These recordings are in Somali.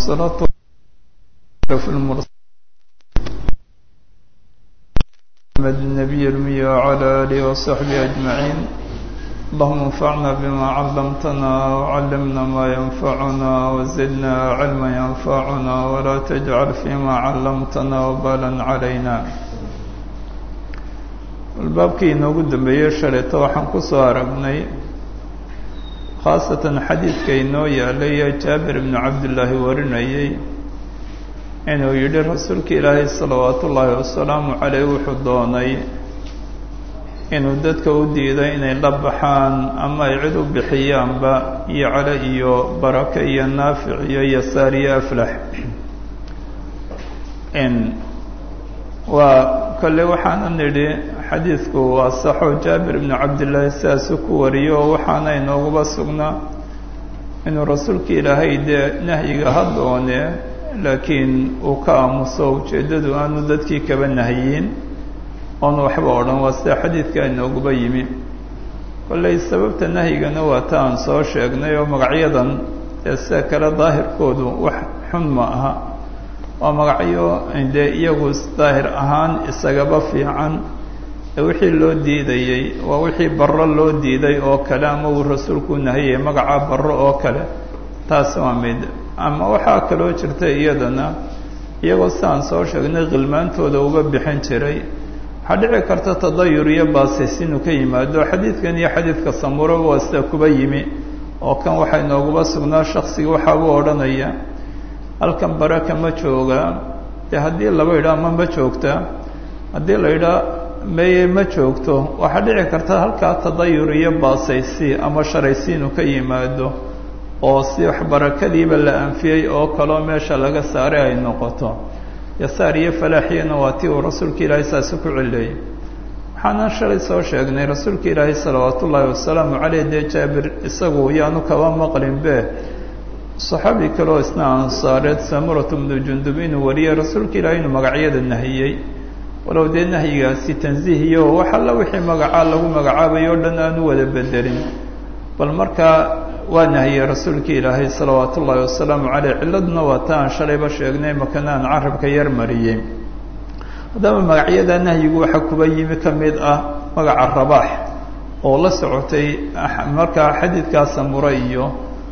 والصلاة في المرسل محمد النبي الأمي وعلى آله وصحبه أجمعين اللهم انفعنا بما علمتنا وعلمنا ما ينفعنا وزدنا علما ينفعنا ولا تجعل فيما علمتنا وبالا علينا albaabkii inoogu dambeeyey shalayto waxaan ku soo aragnay khaasatan xadiidka inoo yaalay ee jaabir ibnu cabdillaahi warinayey inuu yidhi rasuulka ilaahay salawaatu ullaahi wasalaamu caleyh wuxuu doonay inuu dadka u diiday inay la baxaan ama ay cid u bixiyaanba iyo cale iyo barake iyo naafic iyo yasaar iyo aflax waa kolle waxaana nidhi xadiidku waa saxo jaabir ibnu cabdillaahi sidaasu ku wariyo oo waxaana inooguba sugnaa inuu rasuulka ilaahay dee nahyiga ha doone laakiin uu ka aamuso ujeeddadu aanu dadkii kaba nahyin oonu waxba odhan waa sida xadiidka inooguba yimi kolley sababta nahyigana waa ta aan soo sheegnay oo magacyadan dee sida kale daahirkoodu wax xun ma aha waa magacyo dee iyagu daahir ahaan isagaba fiican ee wixii loo diidayey waa wixii barro loo diiday oo kale ama uu rasuulku nahiyey magaca barro oo kale taas waa mid ama waxaa kaloo jirta iyadana iyagoo sidaan soo sheegnay khilmaantooda uga bixin jiray waxaa dhici karta tadayur iyo baasis inuu ka yimaado xadiidkan iyo xadiidka samuro waa sida kuba yimi oo kan waxaa inooguba sugnaa shaksiga waxaa u odhanaya halkan baraka ma jooga dee haddii laba yidhaha ma ma joogta haddii la yidhaha meye ma joogto waxaa dhici karta halkaa tadayur iyo baasaysi ama sharaysi inuu ka yimaado oo si wax barakadiiba la anfiyey oo kaloo meesha laga saaray ay noqoto yasaar iyo falaaxiyana waa tii uu rasuulka ilaahay saasi ku cileeyey waxaanan shalay soo sheegnay rasuulka ilaahay salawaatu ullaahi wasalaamu caleyh dee jaabir isagu yaanu kaba maqlinbe saxaabi kaleoo isna ansaareed samuratu bnu jundub inuu wariyey rasuulka ilaahay inuu magacyada nahiyey walow dee nahyigaasi tansiihiyo wax alla wixii magacaa lagu magacaabayo o dhan aanu wada bedelin bal markaa waa nahiyey rasuulka ilaahay salawaatu ullaahi wasalaamu caleyh cilladuna waa ta aan shalayba sheegnay makana aan carabka yar mariyey haddaba magacyada nahyigu waxaa kuba yimi ka mid ah magaca rabaax oo la socotay markaa xadiidkaa samure iyo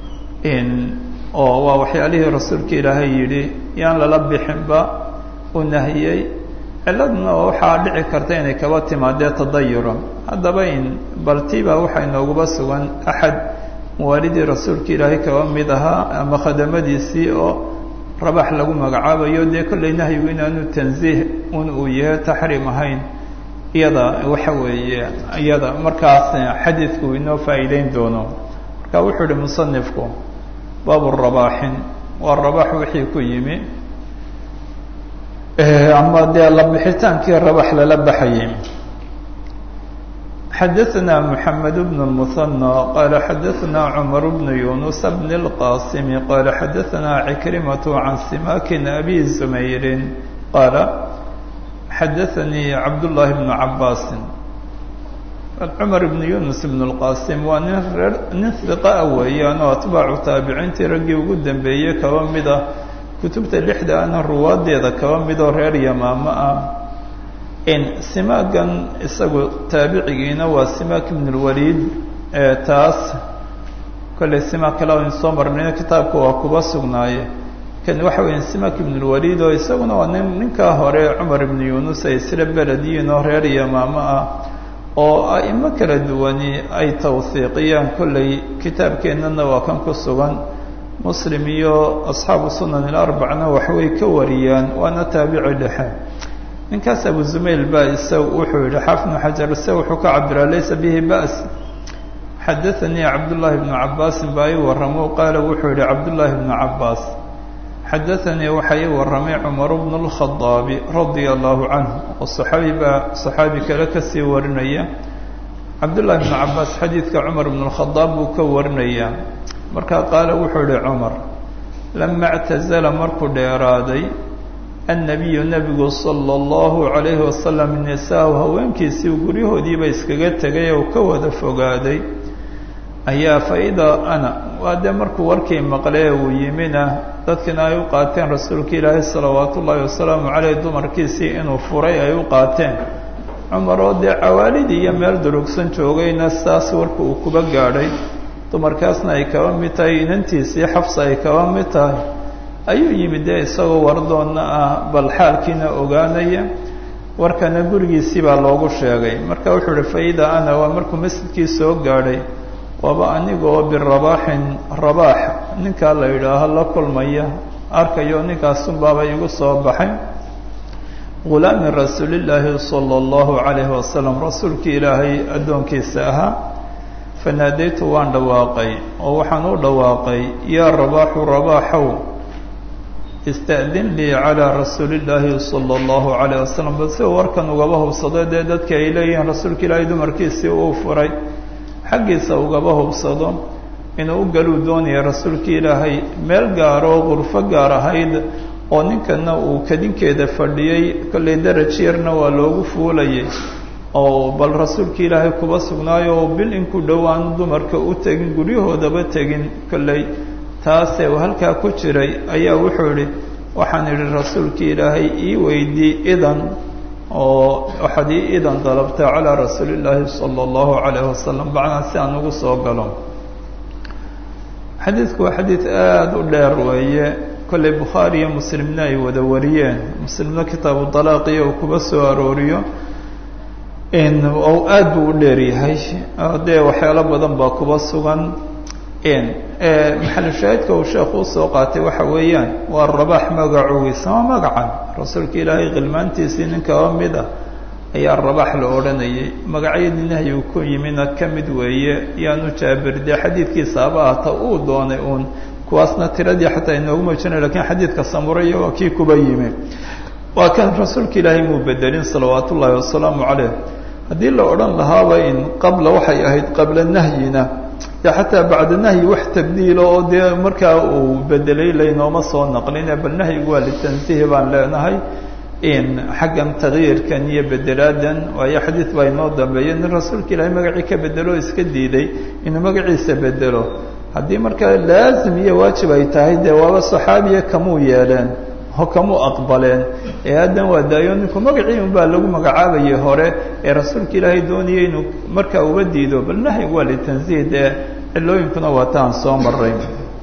oo waa waxyaalihii rasuulka ilaahay yidhi yaan lala bixinba u nahiyey ciladuna waxaa dhici karta inay kaba timaadee tadayuro haddaba in baltiba waxaa inooguba sugan axad muwaalidii rasuulka ilaahay kaba mid ahaa ama khadamadiisii oo rabax lagu magacaabayo dee kollay nahyigu inaanu tansiih un uu yahay taxriim ahayn iyada waxa weeye iyada markaas xadiidku inoo faa'iideyn doono marka wuxuu ihi musanifku baabu rabaaxin waa rabax wixii ku yimi ama dee labixitaankii rabax lala baxayay xadaثna mحamed بن المثنى qala xadaثna cmar بن yuنuس بن الqاsim qala xadaثna عكrimaة عan simakin abi زmayri qala xadaثanii cabdالlahi بن cabasi cmar بn yunus بن الqاsim waa nin reer nin hiqa weeyaan oo atbaacu taabiciintii raggii ugu dambeeyey kaba mid ah kutubta lixda ana ruwaadeeda kaba midoo reer yamaamo ah simaagan isagu taabicigiina waa simaak ibn اlwaliid taas kollay simaak kale aynu soo marnayno kitaabka waa kuba sugnaaye kan waxa weya simaak ibn اlwaliid oo isaguna waa nin ninkaa hore cumar ibn yunus ay isla belediyiin oo reer yamaamo ah oo a'imo kala duwani ay tawhiiqiyaan kollay kitaabkeennana waa kan ku sugan muslim iyo asxaabu sunan ilarbacna waxbay ka wariyaan waana taabici dhexe ninkaas abu zumayl ba isaga wuxuu yihi xaafnu xajar se wuxuu ka cabiraa laysa bihi ba's xadaanii cabdullaahi bnu cabaasin baa ii warramo qaala wuxuu yihi cabdullaahi bnu cabaas xadaanii waxaa ii warramay cumaru bnu lkhadaabi radia allahu canhu oo saxaabi baa saxaabi kale kasii warinaya cabdullahi bnu cabaas xadiidka cumar bnu lkhadaab buu ka warinaya markaa qaala wuxuu yihi cumar lama اctazala markuu dheeraaday annabiyu nebigu sala allahu calayhi wasalam nisaahu haweenkiisii guryahoodiiba iskaga tegay oo ka wada fogaaday ayaa fa-idaa ana waa dee markuu warkii maqlee uu yimina dadkina ay u qaateen rasuulka ilaahay salawaatu ullaahi wasalaamu caleyh dumarkiisii inuu furay ay u qaateen cumar oo dee cawaalidii iyo meel durugsan joogayna saas warka uu kuba gaadhay dumarkaasna ay kaba mid tahay inantiisii xafsa ay kaba mid tahay ayuu yimid dee isagoo wardoonna ah bal xaalkiina ogaanaya warkana gurigiisii baa loogu sheegay marka wuxuu uhi faida ana waa markuu masjidkii soo gaadhay waaba anigoo birabaaxin rabaax ninkaa la yidhaaho la kulmaya arkayo ninkaasunbaaba igu soo baxay gulaami rasuulillaahi sala allahu calayhi wasalam rasuulkii ilaahay addoonkiisa ahaa fanaadaytu waan dhawaaqay oo waxaan u dhawaaqay yaa rabaaxu rabaaxow ista'din lii calaa rasuulillaahi sala allahu calayh wasalam bal si warkan ugaba hubsado dee dadka ay leeyihiin rasuulka ilaahay dumarkiisii uu furay xaggiisa ugaba hubsado inuu u galuu doonaya rasuulkii ilaahay meel gaar oo qurfo gaar ahayd oo ninkana uu kadinkeeda fadhiyey kollay daraj yarna waa loogu fuulayay oo bal rasuulkii ilaahay kuba sugnaayo oo bil inku dhowaan dumarka u tegin guryahoodaba tegin kollay taasee uu halkaa ku jiray ayaa wuxuu idhi waxaan idhi rasuulkii ilaahay ii weydii idan oo waxaad ii idan dalabta calaa rasuulillaahi sala allahu calayh wasalam bacnaa si aan ugu soo galo xadiidku waa xadiid aada u dheer weeye kollay bukhaari iyo muslimna ay wada wariyeen muslimna kitaabu dalaaqiyo uu kuba soo arooriyo oo aada buu u dheer yahay dee waxyaalo badan baa kuba sugan maxalu shaahidka uu sheekhu usoo qaatay waxa weeyaan waa rabaax magacugiisa waa magacan rasuulka ilaahay khilmaantiisii nin kaba mid ah ayaa rabaax la odhanayay magacyadii nahyigu ku yimina ka mid weeye yaanu jaabir dee xadiidkiisa aba ahta uu doonay uun kuwaasna tiradii xataa inoogu muujinay lakiin xadiidka samuraya waa kii kuba yimi waa kan rasuulka ilaahay muu bedelin salawaat ullaahi wasalaamu caleyh haddii la odhan lahaaba in qabla waxay ahayd qabla nahyina de xataa bacda nahyi wax tabdiilo oo dee markaa uu bedelay laynooma soo naqline bal nahyigu waa litansihi baan leenahay in xaggan tagyiirkan iyo bedelaadan waayo xadiid baa inoo dambeeya nin rasuulka ilaahay magacii ka bedelo iska diiday inuu magaciisa bedelo haddii markaa laazim iyo waajib ay tahay dee waaba saxaabiya kamuu yeeleen oo kamuu aqbaleen ee haddan waa daayo ninku magacii un baa lagu magacaabayay hore ee rasuulka ilaahay doonayay inuu markaa uba diido bal nahyigu waa litansiih dee cilooyinkuna waa taan soo maray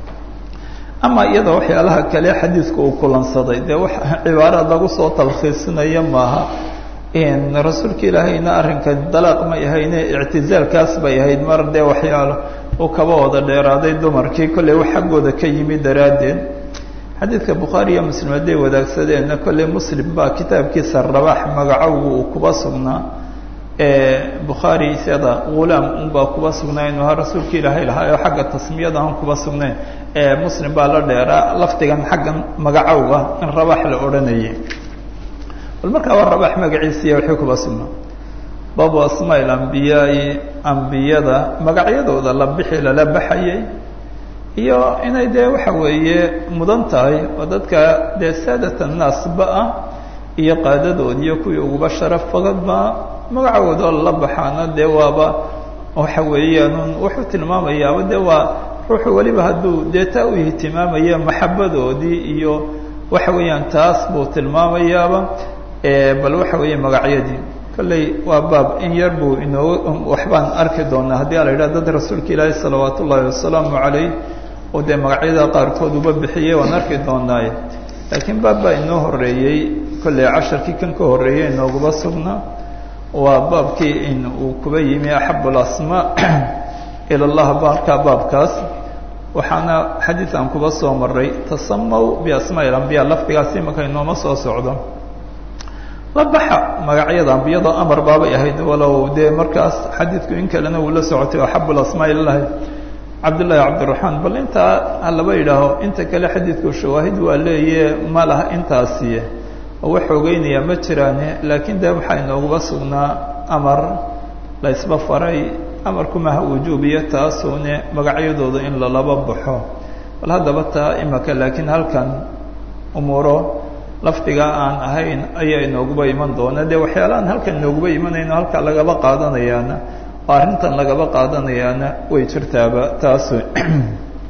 ama iyada waxyaalaha kale xadiidku uu kulansaday dee wax cibaaraad lagu soo talkhiisinaya maaha rasuulka ilaahayna arrinka dalaaq may ahayne ictizaalkaas bay ahayd mar dee waxyaalo uu kaba wada dheeraaday dumarkii kollay wax xaggooda ka yimi daraaddeed xadiidka bukhaari iyo muslim hadday wadaagsadeenna kollay muslim baa kitaabkiisa rabaax magacowgu uu kuba sugnaa bukhaari isada ghulaam unbaa kuba sugnaa inuu ahaa rasuulka ilaahay lahaa oo xagga tasmiyada aan kuba sugnayn muslim baa la dheeraa lafdigan xaggan magacowga in rabaax la odhanayay bal markaa waa rabaax magaciisiiya waxay kuba sugnaa baabu asmaa ambiyaai ambiyada magacyadooda la bixi lala baxayay iyo inay dee waxa weeye mudan tahay oo dadka dee saadat annaasba ah iyo qaadadood iyo kuwii uguba sharaf badanba magacooda la baxaana dee waaba waxa weeyaan wuxuu tilmaamayaaba dee waa ruuxu weliba hadduu dee taa u ihtimaamaya maxabadoodii iyo waxa weeyaan taas buu tilmaamayaaba bal waxa weeye magacyadii kolley waa baab in yar buu inoo waxbaan arki doonaa haddii a la yidhaha dad rasuulka ilaahi salawaat ullaahi wasalaamu calayh oo dee magacyada qaarkood uba bixiyey waan arki doonaaye laakiin baab baa inoo horeeyey kolley casharkii kan ka horreeyey inooguma sugnaa waa baabkii in uu kuba yimi axab alasmaa ila llah baarkaa baabkaas waxaana xadiid aan kuba soo maray tasamaw biasmaa ilambiya lafdigaas imaka inooma soo socdo la baxa magacyada ambiyada amar baabay ahayd walow dee markaas xadiidku in kalena uu la socotay axab alasmaa ilallahi cabdullaahi cabdiraxmaan bal intaa halaba yidhaaho inta kale xadiidku shawaahid waa leeye ma laha intaasiye oo wax xoogeynaya ma jiraane laakiin de waxaa inooguba sugnaa amar la ysba faray amarkumaha wujuubiya taasuune magacyadooda in lalaba baxo bal haddaba taa imaka laakiin halkan umuuro lafdiga aan ahayn ayaa inooguba iman doona dee waxyaalahaan halkan inooguba imanayno halkaa lagaba qaadanayaana oo arrintan lagaba qaadanayaana way jirtaaba taasu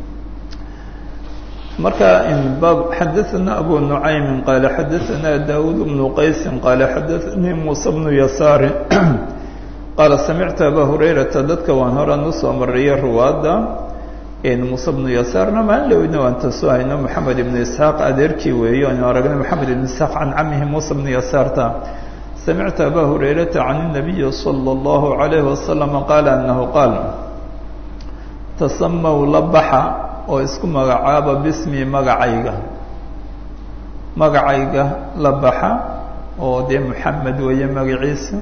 marka bab xadaثna abu nuعaymi qaala xadaثna dawud bnu qaysi qaala xadaثanii muuse bnu yasaari qaala samictu aba hurayrata dadka waan horan usoo mariyay ruwaadda muuse bnu yasaarna maalin lowdna waan tasoo hayno moxamed ibnu isxaaq adeerkii weeyo aynu aragnay moxamed ibnu isxaaq can camihi muuse bnu yasaarta samictu aba hurayrata can الnabiyi salى اllahu عalayhi wasalama qaala anahu qaal tasamaw la baxa oo isku magacaaba bismi magacayga magacayga la baxa oo dee moxamed weeye magaciisa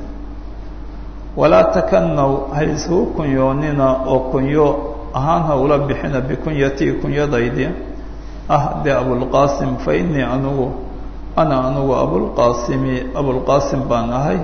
walaa takanaw ha isuu kunyoonina oo kunyo ahaan ha ula bixina bikunyatii kunyadaydi ah dee abulqaasim fa inii anugu ana anugu abulqaasimi abulqaasim baan ahay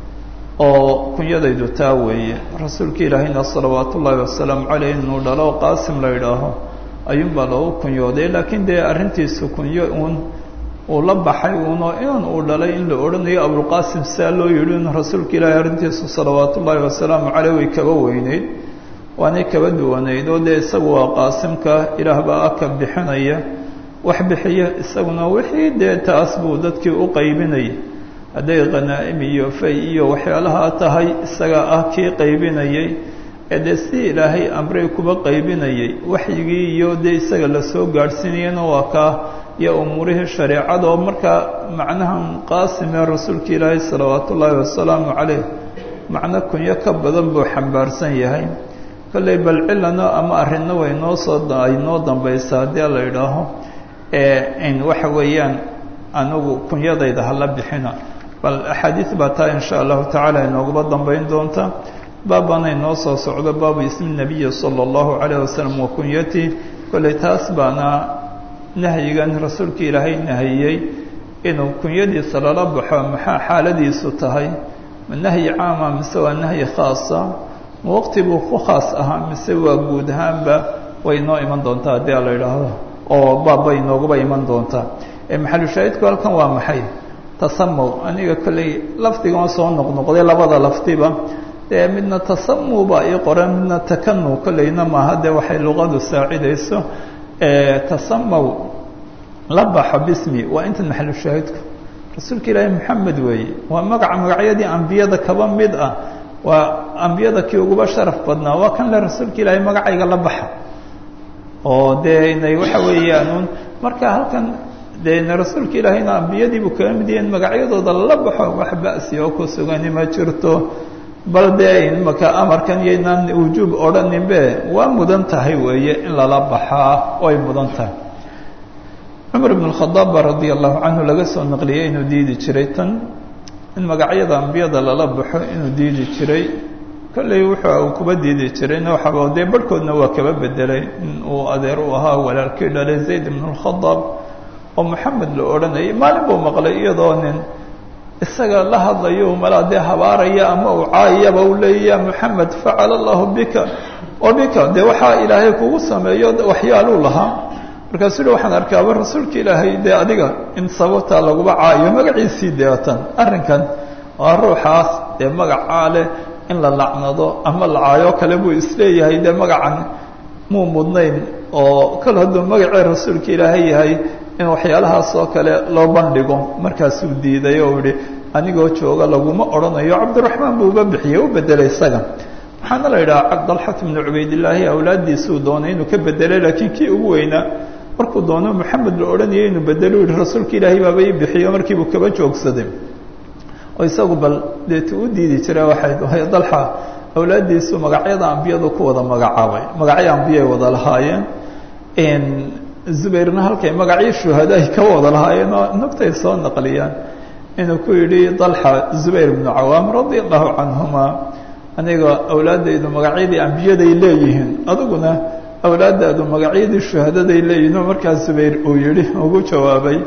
oo kunyadaydu taa weeye rasuulka ilaahayna salawaatu ullaahi wasalaamu caleyh inuu dhalo qaasim la yidhaaho ayuunbaa loogu kunyooday laakiin dee arrintiisu kunyo uun uu la baxay uunoo inan uu dhalay in la odhanayo abulqaasim saa loo yidhi in rasuulka ilaahay arrintiisu salawaatu ullaahi wasalaamu caleyh way kaba weyneyd waanay kaba duwanayd oo dee isagu waa qaasimka ilaah baa aka bixinaya wax bixiya isaguna wixii dee taas buu dadkii u qaybinayay hadday khanaa'im iyo fay iyo waxyaalaha tahay isaga ah kii qaybinayay ee dee si ilaahay amray kuba qaybinayay waxyigii iyo dee isaga lasoo gaadhsiinayana waa kaa iyo umuurihii shareecada oo markaa macnahan qaasim ee rasuulka ilaahay salawaatu ullaahi wasalaamu caleyh macno kunyo ka badan buu xambaarsan yahay kollay bal cilano ama arrinna way noo soo ay noo dambaysa haddii la idhaaho in waxa weeyaan anigu kunyadayda hala bixina bal axaadiis baa taa in sha allahu tacaala inooguba dambayn doonta baabbaanay noo soo socdo baabu ismi nabiyi sala allahu calayh wasalam wa kunyatii kollay taas baana nahyigan rasuulka ilaahay nahiyey inuu kunyadiisa lala baxo maxaa xaaladiisu tahay ma nahyi caama mise waa nahyi khaasa ma waqti buu ku khaas ahaa mise waa guud ahaanba way noo iman doontaa haddii a la idhaahdo oo baabbay nooguba iman doontaa maxalushaahidku halkan waa maxay tasamow aniga kolley lafdigan soo noqnoqday labada lafdiba dee midna tasamu baa ii qoran midna takanu kolleyna maaha dee waxay luqadu saacidayso tasamow la baxo bismi waa inta maxalushaahidku rasuulka ilaahi maxamed weeye waa magaca magacyadii ambiyada kaba mid ah waa ambiyada kii uguba sharaf badnaa waa kan le rasuulka ilaahay magacayga la baxa oo dee inay waxa weeyaan marka halkan dee rasuulka ilaahayna ambiyadiibuu kaga mid yahin magacyadooda la baxo wax ba'si oo ku sugani ma jirto bal dee imaka amarkan iyoynaan wujuub odhaninbe waa mudan tahay weeye in lala baxaa way mudan tahay cumar ibn khadaab ba radia allahu canhu laga soo naqliyey inuu diidi jiray tan in magacyada ambiyada lala baxo inuu diidi jiray kolley wuxuu uu kuba diidi jirayna waxaba dee barhkoodna waa kaba bedelay in uu adeer u ahaa walaalkii dhalay zayd ibn اlkhadaab oo moxamed la odhanayay maalin buu maqlay iyadoo nin isaga la hadlayo malaa dee habaaraya ama uu caayaba u leeya ya moxamed facala allahu bika wa bika dee waxaa ilaahay kugu sameeyo waxyaaluu lahaa markaasuu hi waxaan arkaaba rasuulka ilaahay dee adiga in sababtaa laguba caayo magaciisii deetan arrinkan waa ruuxaas dee magacaa leh in la lacnado ama la caayo kale buu isleeyahay dee magacan muu mudnayn oo kal hadduu magacii rasuulka ilaahay yahay in waxyaalahaas oo kale loo bandhigo markaasuu diiday oo yihi anigoo jooga laguma odhanayo cabdiraxmaan buu uba bixiyey u bedelay isaga waxaana la yidhaha dalxat bnu cubaydillaahi awlaaddiisuu doonay inuu ka bedelay laakiin kii ugu weynaa markuu doono moxamed la odhanayay inuu bedelo yihi rasuulka ilaahay baaba ii bixiyo markiibuu kaba joogsaday oo isagu bal deetu u diidi jira waxay dalxa awlaaddiisu magacyada ambiyadu ku wada magacaabay magacyo ambiyay wada lahaayeen zubayrna halkay magacyo shuhada ay ka wada lahaayeen oo nugtay soo naqliyaan inuu ku yidhi dalxa zubayr bnu cawaam radia allahu canhuma aniga awlaaddaydu magacyadii ambiyaday leeyihiin adiguna awlaadaadu magacyadii shuhadaday leeyihiin oo markaas zubayr uu yihi ugu jawaabay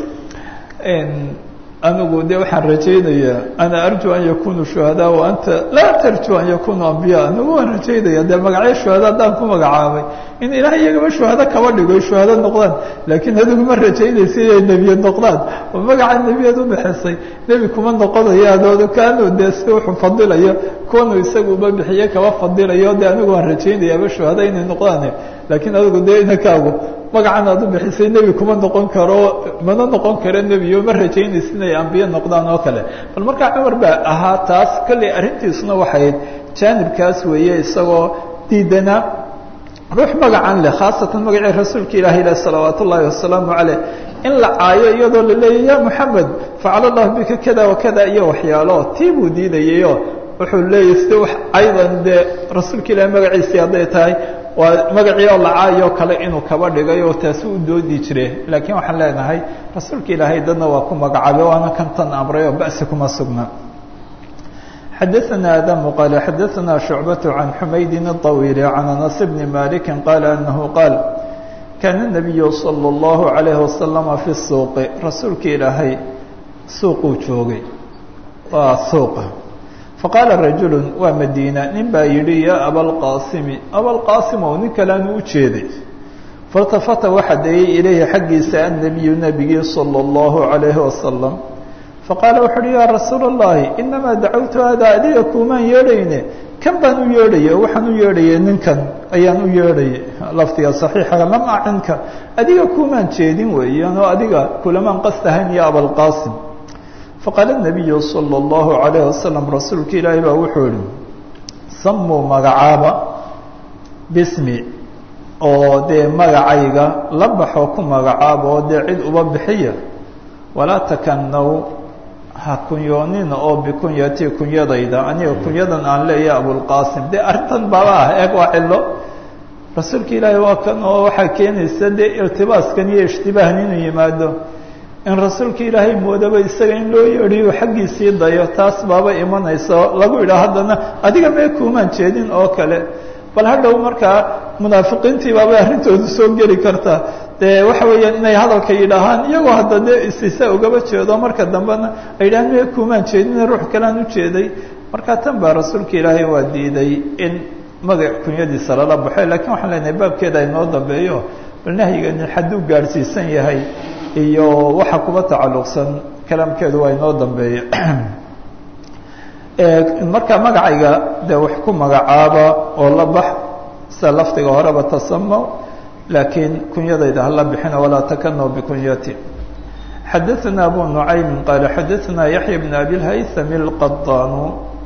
anigu de waxaan rajaynayaa ana arju an yakunu shuhadaa wa anta laa tarju an yakunu ambiya anigu waan rajaynaya dee magacyo shuhada haddaan ku magacaabay in ilaah iyagaba shuhado kaba dhigo shuhado noqdaan laakiin adigu ma rajaynaysa inay nebiyad noqdaan oo magaca nebiyad udhaxaysay nebi kuma noqonayo adoodu kaanu dee si wuxuu fadilayo kuwanu isagu uba bixiye kaba fadilayo de anigu waan rajaynayaaba shuhado inay noqdaan laakiin adigu dee inankaagu magacan aad u bixisay nebi kuma noqon karo mana noqon karo nebiyo ma rajaynaysa inay ambiye noqdaan oo kale bal markaa cumar baa ahaa taas kolley arrintiisuna waxayd jaanibkaas weeye isagoo diidana ruux magacan leh khaasatan magacii rasuulka ilaahay leh salawaat ullaahi wasalaamu caleyh in la caayo iyadoo la leeyahy ya moxamed facala allahu bika kada wa kada iyo waxyaalo tii buu diidayayo wuxuu leeyahy sida wax aydan dee rasuulka ilaahay magaciisii hadday tahay waa magacii oo la caayo kale inuu kaba dhigay oo taasi u doodi jire laakiin waxaan leenahay rasuulka ilaahay dadna waa ku magacaabay waana kan tan amray oo ba'si kuma sugna xadaثna adamu qaal xadaثna shucbaة can xumaydin الطawiil can anas bni maliki qaala anahu qaal kaana الnabiyu salى اllahu عalayhi wasalama fi suuqi rasuulka ilaahay suuquu joogay waa suuqa faqaala rajulu waa madiina nin baa yidhi yaa abalqaasimi abalqaasim oo nin kaleanu u jeeday faاltafata waxa dayay ilayhi xaggiisa annabiyu nebigii salى اllahu عalayhi wasalam faqaala wuxu uhi yaa rasuula اllahi inamaa dacawtu hada adiga kuumaan yeedhayne kan baan u yeedhayay oo waxaan u yeedhayay ninkan ayaan u yeedhayay laftiga صaxiixa lam acinka adiga kuumaan jeedin weeyaan oo adiga kulamaan qastahayn ya abalqaasim faqaala الnabiyu salى اllahu عalayه wasalam rasuulka ilaahi baa wuxuu ihi samuu magacaaba bismi oo dee magacayga la baxo ku magacaaba oo dee cid uba bixiya walaa takanaw ha kunyoonina oo bikunyati kunyadayda aniga kunyadan aan leeya abulqaasim dee arrintan baba ah eeg waa cilo rasuulka ilaahi waa kan oo waxaa keenaysa dee irtibaaskan iyo ishtibaahan inuu yimaado in rasuulka ilaahay moodaba isaga in loo yeedhiyo xaggiisii dayo taas baaba imanaysa lagu idhaa haddana adiga mee kuumaan jeedin oo kale bal hadhow markaa munaafiqiintii baabay arrintoodu soo geli kartaa dee waxa weeyaan inay hadalka yidhaahaan iyagoo hadda dee istisa ugaba jeedo marka dambena ay yidhahaan mee kuumaan jeedin ruux kalean u jeeday marka tan baa rasuulka ilaahay waa diiday in magac kunyadiisa lala baxo lakiin waxaan leenahay baabkeeda inoo dambeeyo bal nahyigani hadduu gaadhsiisan yahay iyo waxa kuba tacalluqsan kalaamkeedu waa inoo dambeeya marka magacayga dee wax ku magacaaba oo la bax sida lafdiga horeba tasamaw laakiin kunyadayda hala bixina walaa takanaw bikunyati xadaثna abu nucaymi qaala xadaثna yaxya bn abi lhaythami اlqadaanu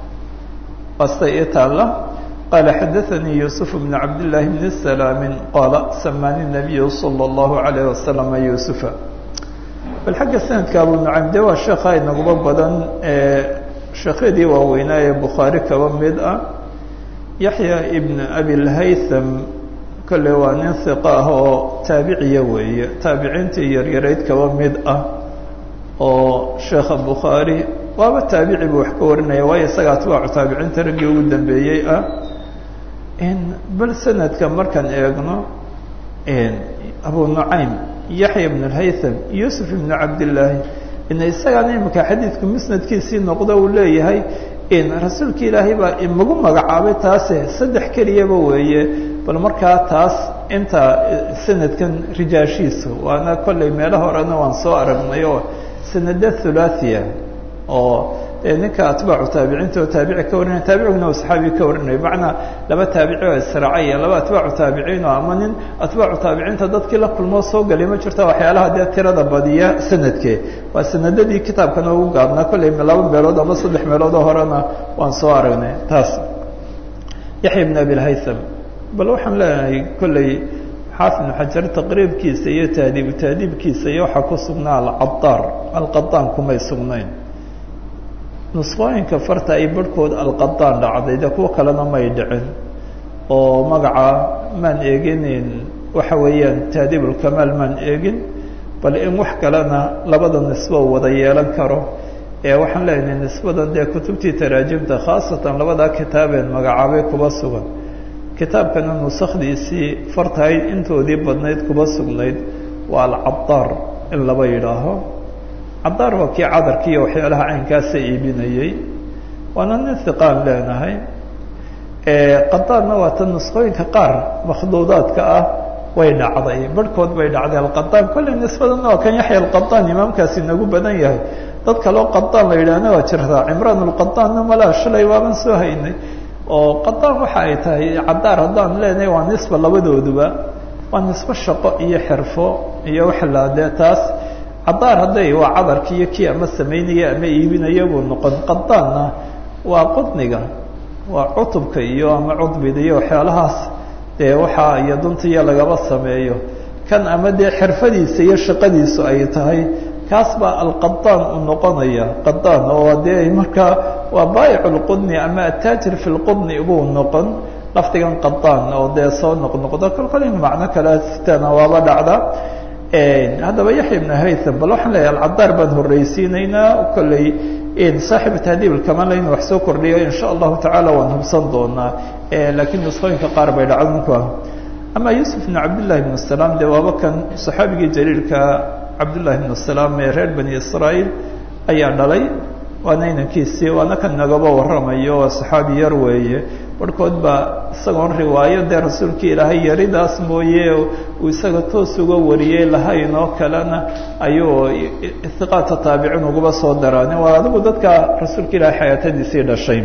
asta i taala qaala xadaثanii yuusuf bn cabdillaahi bn salaami qaala samaani الnabiyu salى اllahu عalayh wasalam yuusufa bal xagga sanadka abu nucaym de waa sheekha inaguba badan sheekhyadii waaweynaa ee bukhaari kaba mid ah yaxya ibn abilhaytham kolle waa nin hiqa ah oo taabiciya weeye taabiciintii yaryarayd kaba mid ah oo sheekha bukhaari waaba taabici buu wax ka warinaya waayo isaga atbaacu taabiciinta raggii ugu dambeeyey ah bal sanadka markaan eegno abu nucaym yaxya ibn اlhaytham yuusuf ibn cabdillaahi ina isagaan imika xadiidku musnadkiisii noqdo uu leeyahay rasuulka ilaahay baa imagu magacaabay taase saddex keliyaba weeye bal markaa taas inta sanadkan rijaashiisu waana kolley meelo horena waan soo aragnay oo sanada thulathia oo ninka atbaacu taabiciinta oo taabici ka warinaya taabiciguna oo saxaabi ka warinaya macnaa laba taabici oo israacaya laba atbaacu taabiciin oo ama nin atbaacu taabiciinta dadkii la kulmoo soo galay ma jirta waxyaalaha dee tirada badiya sanadkee waa sanadadii kitaabkana ugu gaabnaa kolley laba meelood ama saddex meeloodoo horena waan soo aragnay taas yaxya ibn abilhaytham bal waxaan leenahay kolley xaafid ibnu xajar taqriibkiisa iyo taadiibu taadiibkiisa iyo waxaa ku sugnaa alcadaar alqadaan kumay sugnayn nusqooyinka farta ay barhkood alqadaan dhacday de kuwo kalena may dhicin oo magaca maan eeginin waxa weeyaan taadiibulkamaal maan eegin bal in wax kalena labada nisbo wada yeelan karo ee waxaan leenahay nisbadan dee kutubtii taraajimta khaasatan labadaa kitaabeen magacaabay kuba sugan kitaabkana nusakdiisii fartahayd intoodii badnayd kuba sugnayd waa alcadaar in laba yidhaaho cadaar waa kii cadarki iyo waxyaalaha caynkaasa iibinayey waana nin hiqaan leenahay qadaarna waa ta nusqooyinka qaar makhduudaadka ah way dhacday barhkood bay dhacday alqadaan kolley nisbadana waa kan yaxya alqadaan imaamkaasi nagu badan yahay dad kaloo qadaan la yidhaahna waa jirtaa cimraan alqadaanna malaa shalay waaban soo haynay oo qadaan waxa ay tahay cadaar haddaan leenahay waa nisba labadooduba waa nisbo shaqo iyo xirfo iyo waxlaa dee taas cadaar hadday waa cadarki iyo kii ama samaynaya ama iibinaya buu noqon qadaanna waa qudniga waa cutubka iyo ama cudbida iyo waxyaalahaas dee waxaa iyo duntiya lagaba sameeyo kan ama dee xirfadiisa iyo shaqadiisu ay tahay kaas baa alqadaan u noqonaya qadaan oo dee markaa waa baayic lqudni ama ataajir fi lqudni buu noqon lafdigan qadaan oo dee soo noqnoqdo kolkolin macno kale sitana waaba dhacda haddaba yaxya ibn haytham bal waxaan leeyahay alcadaar baan horreysiinaynaa kolley saaxibu tahdiib alkamala inu wax soo kordhiyo insha allahu tacaala waan hubsan doonaa laakiin nusqooyinka qaar bay dhacdunka ama yuusuf ibn cabdillahi ibn salaam dee waaba kan saxaabigii jaliilka cabdullahi ibn salaam ee reer bani israa'iil ayaa dhalay waana inankiisii waana kan nagaba warramayo waa saxaabi yar weeye barhkood baa isagoon riwaayo dee rasuulkii ilaahay yaridaas mooye uu isaga toos uga wariyey lahayn oo kalena ayuu ihiqaata taabicin ugaba soo daraanin waa adigu dadka rasuulka ilaahay xayaatadiisii dhashay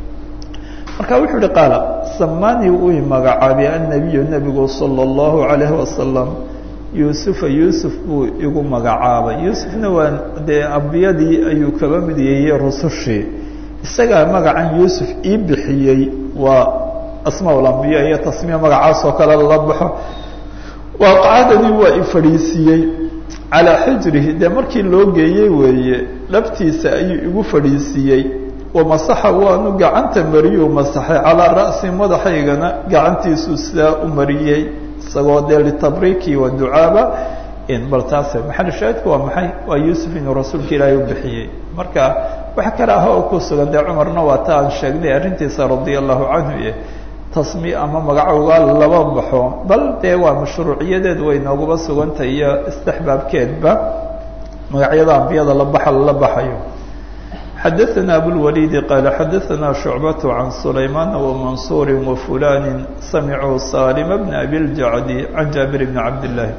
marka wuxuu uhi qaala samani uu magacaabay annabiyu nebigu sala allahu calayhi wasalam yuusufa yuusuf buu igu magacaabay yuusufna waa dee ambiyadii ayuu kaba mid yeeyey rusushii isagaa magacan yuusuf ii bixiyey waa asmaa lambiya iyo tasmiya magacaas oo kale lala baxo waaqacadanii waa i fadhiisiiyey calaa xijrihi dee markii loo geeyey weeye dhabtiisa ayuu igu fadhiisiiyey wamasaxa waanu gacanta mariyuu masaxay calaa ra'si madaxaygana gacantiisuu sidaa u mariyey isagoo dee litabriiki wa ducaaba bal taase maxal shaahidku waa maxay waa yuusuf inuu rasuulka ilaahay u bixiyey marka wax kale ah oo ku sugan dee cumarna waa ta aan sheegnay arrintiisa radia allahu canhu iyo tasmi ama magacowga laba baxo bal dee waa mashruuciyadeed way nooguba sugantay iyo istixbaabkeedba magacyada ambiyada la baxa lala baxayo xadaثna abulwaliidi qaala xadaثna shucbaة can sulaymaana wamansuri wafulani samicuu salima bna abiljacdi can jaabir bni cabdillaahi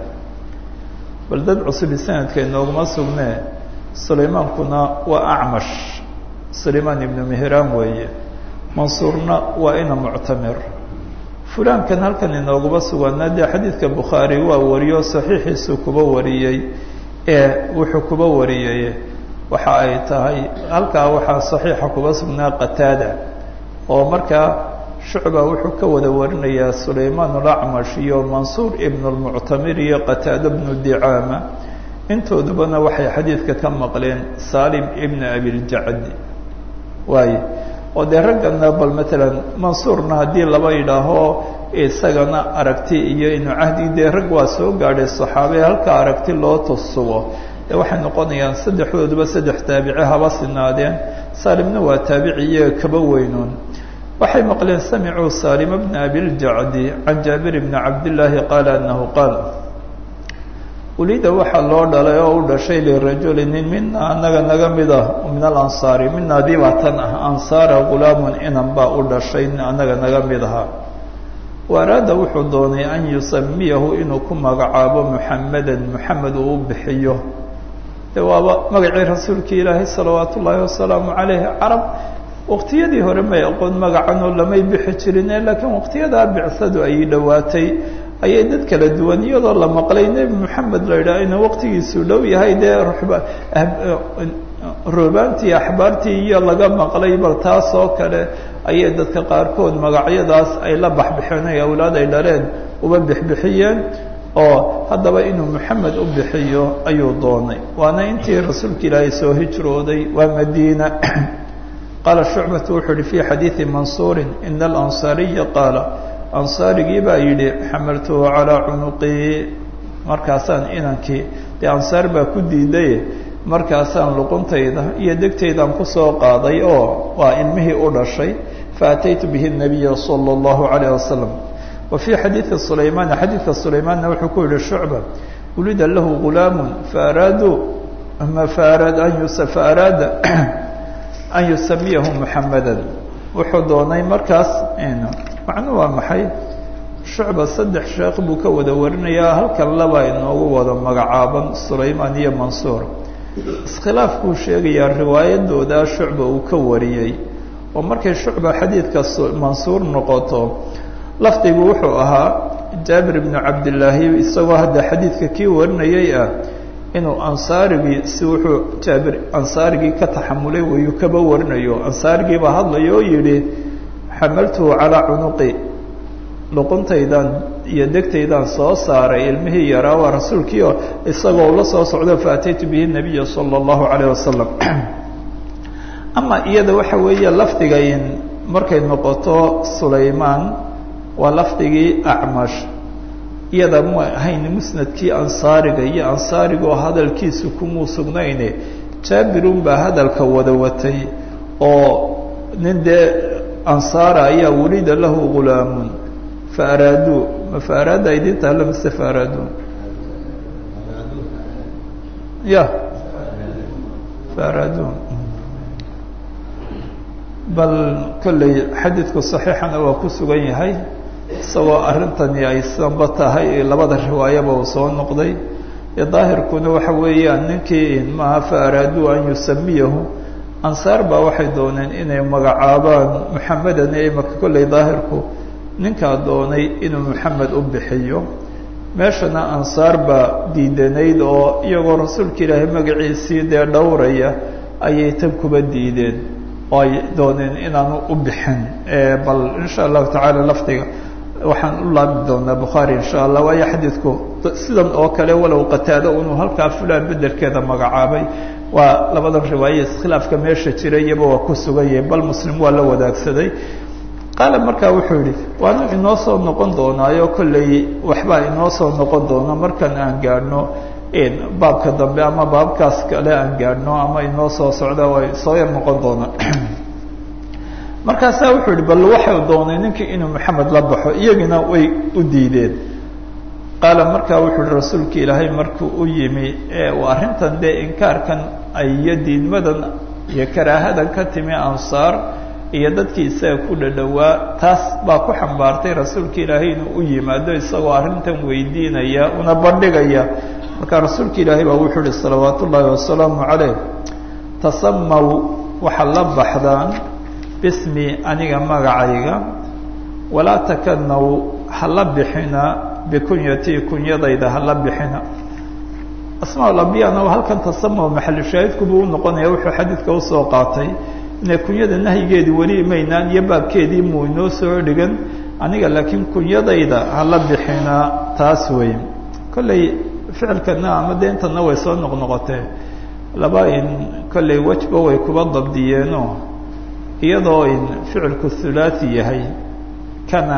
bal dad cusubi sanadka inooguma sugnee sulaymaankuna waa acmash sulaymaan ibnu mihran weeye mansuurna waa ina muctamir fulaankan halkan inooguma suganaa dee xadiidka bukhaari waa wariyo saxiixiisu kuba wariyey ee wuxuu kuba wariyey waxa ay tahay halkaa waxaa saxiixa kuba sugnaa qataada oo markaa shucba wuxuu ka wada warinayaa sulaymaan alacmash iyo mansuur ibn lmuctamir iyo qataada bnu dicaama intoodubana waxay xadiidka ka maqleen salim ibn abiljacdi waaye oo dee raggana bal matalan mansuurna haddii laba yidhaaho isagana aragti iyo inuu cahdi dee rag waa soo gaadhay saxaabe halkaa aragti loo tusugo dee waxay noqonayaan saddexdooduba saddex taabici haba sinaadeen salimna waa taabici iyaga kaba weynoon waxay maqleen samicuu salima bna abiljacdi can jaabir bni cabdillaahi qaala anahu qaal welida waxaa loo dhalay oo u dhashay lirajuli nin mina anaga naga mid ah min alansaari mina dibatan ah ansaara gulaamun inan baa u dhashay anaga naga mid ahaa waaraada wuxuu doonay an yusamiyahu inuu ku magacaabo muxamedan muxamed uu u bixiyo de waaba magacii rasuulkii ilaahay salawaat ullaahi wasalaamu calayh carab waqtiyadii hore may aqoon magacanoo lamay bixi jirine laakiin waqtiyadaa bicsadu ay dhowaatay ayay dad kala duwan iyadoo la maqlay nebi moxamed la yidhaha inuu waqtigiisu dhow yahay dee roobaantii axbaartii iyo laga maqlay bal taas oo kale ayay dadka qaarkood magacyadaas ay la baxbixeen ay awlaad ay dhaleen uba bixbixiyeen oo haddaba inuu moxamed u bixiyo ayuu doonay waana intii rasuulka ilaahay soo hijrooday waa madiina qaala shucbatu wuxuu yihi fi xadiidi mansuurin ina alansaariya qaala ansaarigii baa yidhi xamaltuhu calaa cunuqii markaasaan inankii dee ansaar baa ku diidaye markaasaan luquntayda iyo degtaydaan kusoo qaaday oo waa ilmihii u dhashay faataytu bihi nabiya sala allahu calayh wasalam wa fii xadiidi sulaymaana xadiidka sulaymaanna wuxuu ku yihi shucba wulida lahu gulaamun faaraaduu ama faaraad an yusa faaraada an yusamiyahu muxamedan wuxuu doonay markaas macnuu waa maxay shucba saddex sheekh buu ka wada warinayaa halkan laba inoogu wada magacaaban sulaymaan iyo mansuur iskhilaaf buu sheegayaa riwaayadooda shucba uu ka wariyey oo markay shucba xadiidka mansuur noqoto lafdigu wuxuu ahaa jaabir ibnu cabdillaahi isagoo hadda xadiidka kii warinayay ah inuu ansaarigii si wuxuu jaabir ansaarigii ka taxamulay wayuu kaba warinayo ansaarigii baa hadlaya oo yidhi xamaltuhu calaa cunuqi luquntaydan iyo degtaydaan soo saaray ilmihii yaraa waa rasuulkiio isagoo ula soo socdo faataytu bihi nabiya sala allahu calayh wasalam ama iyada waxa weeye lafdiga in markay noqoto sulaymaan waa lafdigii acmash iyada mu ahayn musnadkii ansaariga iyo ansaarigoo hadalkiisu kumuu sugnayne jaabirun baa hadalka wada watay oo nin dee ansaara ayaa wulida lahu ghulaamun fa araaduu ma fa araada idinta alla mise fa araaduu ya fa araaduu bal kolley xadiidku saxiixana waa ku sugan yahay isagoo arrintani ay sanba tahay labada riwaayaba uu soo noqday daahirkuna waxa weeyaan ninkii maaha fa araaduu an yusamiyahu ansaar baa waxay dooneen inay magacaabaan muxamedan ee imaka kolley daahirku ninkaa doonay inuu moxamed u bixiyo meeshana ansaar baa diidanayd oo iyagoo rasuulka ilaahay magaciisii dee dhowraya ayay tan kuba diideen oo ay dooneen inaanu u bixin bal insha allahu tacaala lafdiga waxaan u laabi doonaa bukhaari insha allah waayo xadiidku sidan oo kale walow qataado inuu halkaa fulaan bedelkeeda magacaabay waa labadan riwaaya iskhilaafka meesha jira iyaba waa ku sugan yahay bal muslim waa la wadaagsaday qaala markaa wuxuu yihi waanu inoo soo noqon doonaayo kolley waxbaa inoo soo noqon doona markan aan gaadhno baabka dambe ama baabkaas kale aan gaadhno ama inoo soo socda way soo yar noqon doona markaasaa wuxuu yihi bal waxay doonay ninkii inuu maxamed la baxo iyagina way u diideen qaala markaa wuxuu yihi rasuulka ilaahay markuu u yimi arrintan dee inkaarkan iyo diidmadan iyo karaahadan ka timi ansaar iyo dadkii isaga ku dhadhowaa taas baa ku xambaartay rasuulka ilaahay inuu u yimaado isagoo arrintan weydiinaya una bandhigaya markaa rasuulka ilaahay baa wuxuu yihi salawaat ullaahi wasalaamu calayh tasamaw waxaad la baxdaan bismi aniga magacayga walaa takanaw hala bixina bikunyatii kunyadayda hala bixina asmaaulambiyana halkan tasamaw maxalushaahidkubuu u noqonaya wuxuu xadiidka usoo qaatay inay kunyada nahyigeedii weli maynaan iyo baabkeedii muu inoo soo dhigan aniga laakiin kunyadayda hala bixina taas wey kolley ficilkana ama deentana way soo noqnoqotee laba in kolley wejba way kuba dabdiyeeno iyadoo in ficilku thulathi yahay kana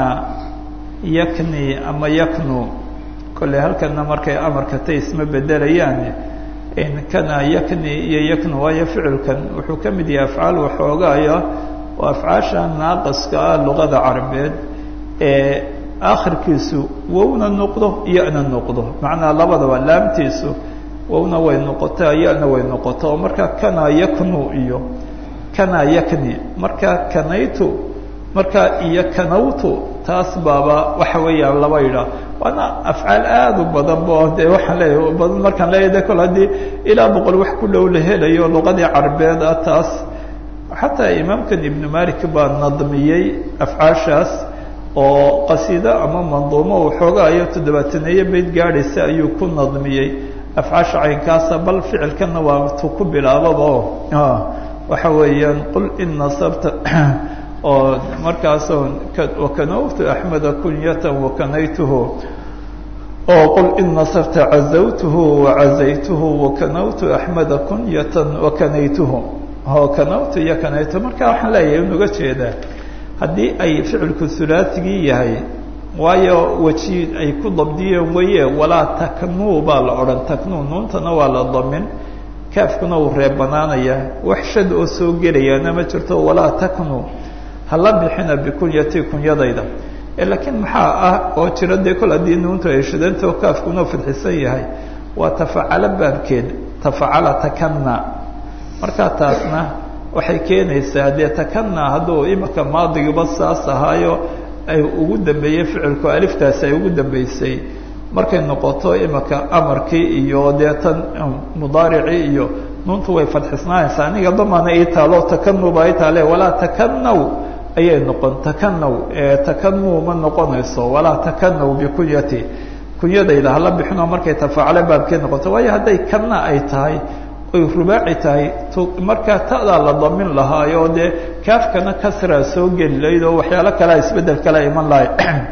yakni ama yaknu kolley halkana markay amarka tay isma bedelayaan kana yakni iyo yaknu waayo ficilkan wuxuu ka mid yahay afcaal waxoogaaya oo afcaasha naaqaska ah luqada carabeed ee akhirkiisu wowna noqdo iyona noqdo macnaa labadaba laamtiisu wowna way noqotaa iyona way noqoto oo markaa kana yaknu iyo kana yakni markaa kanaytu markaa iyo kanawtu taas baaba waxa weeyaan laba yidhaah waana afcaal aada u badan bo de waxaan leeyahay badan markaan leeyahay de kol haddii ilaa boqol wax ku dhow la helayo luqadii carabeed ah taas xataa imaamkan ibnu malik baa nadmiyey afcaashaas oo qasiido ama manduumo waxoogaayo toddobaataneeye bayd gaadhaysa ayuu ku nadmiyey afcaasha caynkaasa bal ficilkana waa tu ku bilaababa waxa weeyaan qul in nasabta oo markaasoo wakanawtu axmeda kunyatan wakanaytuhu oo qul in nasabta cazawtuhu wacazaytuhu wakanawtu axmeda kunyatan wakanaytuhu oo kanawtu iyo kanaytu marka waxaan leeyahay unuga jeedaa haddii ay ficilku hulaatigii yahay waayo weji ay ku dabdiyeen weye walaa taknuu baa la odhan taknuu nuuntana waa la damin kaafkuna uu reebanaanaya wax shad oo soo gelayaana ma jirto walaa taknuu hala bixina bikunyati kunyadayda laakiin maxaa ah oo jira dee kol haddii nuuntu ay shidanta oo kaafkuna fadxisan yahay waa tafacalo baabkeed tafacala takana markaa taasna waxay keenaysaa dee takana hadduu imika maadigiba saas ahaayo ay ugu dambeeyey ficilku aliftaasi ay ugu dambeysay markay noqoto imika amarkii iyo dee tan mudaaricii iyo nuuntu way fadxisnaanaysaa aniga damana ii taalo takanuba ii taale walaa takanaw ayay noqon takanow takanuu ma noqonayso walaa takanow bikunyati kunyadayda hala bixinoo markay tafaacale baabkeed noqoto waayo hadday kanna ay tahay oy rubaaci tahay markaa ta'daa la damin lahaayo dee kaafkana kasraa soo geli lahayd oo waxyaalo kalea isbeddel kala iman lahay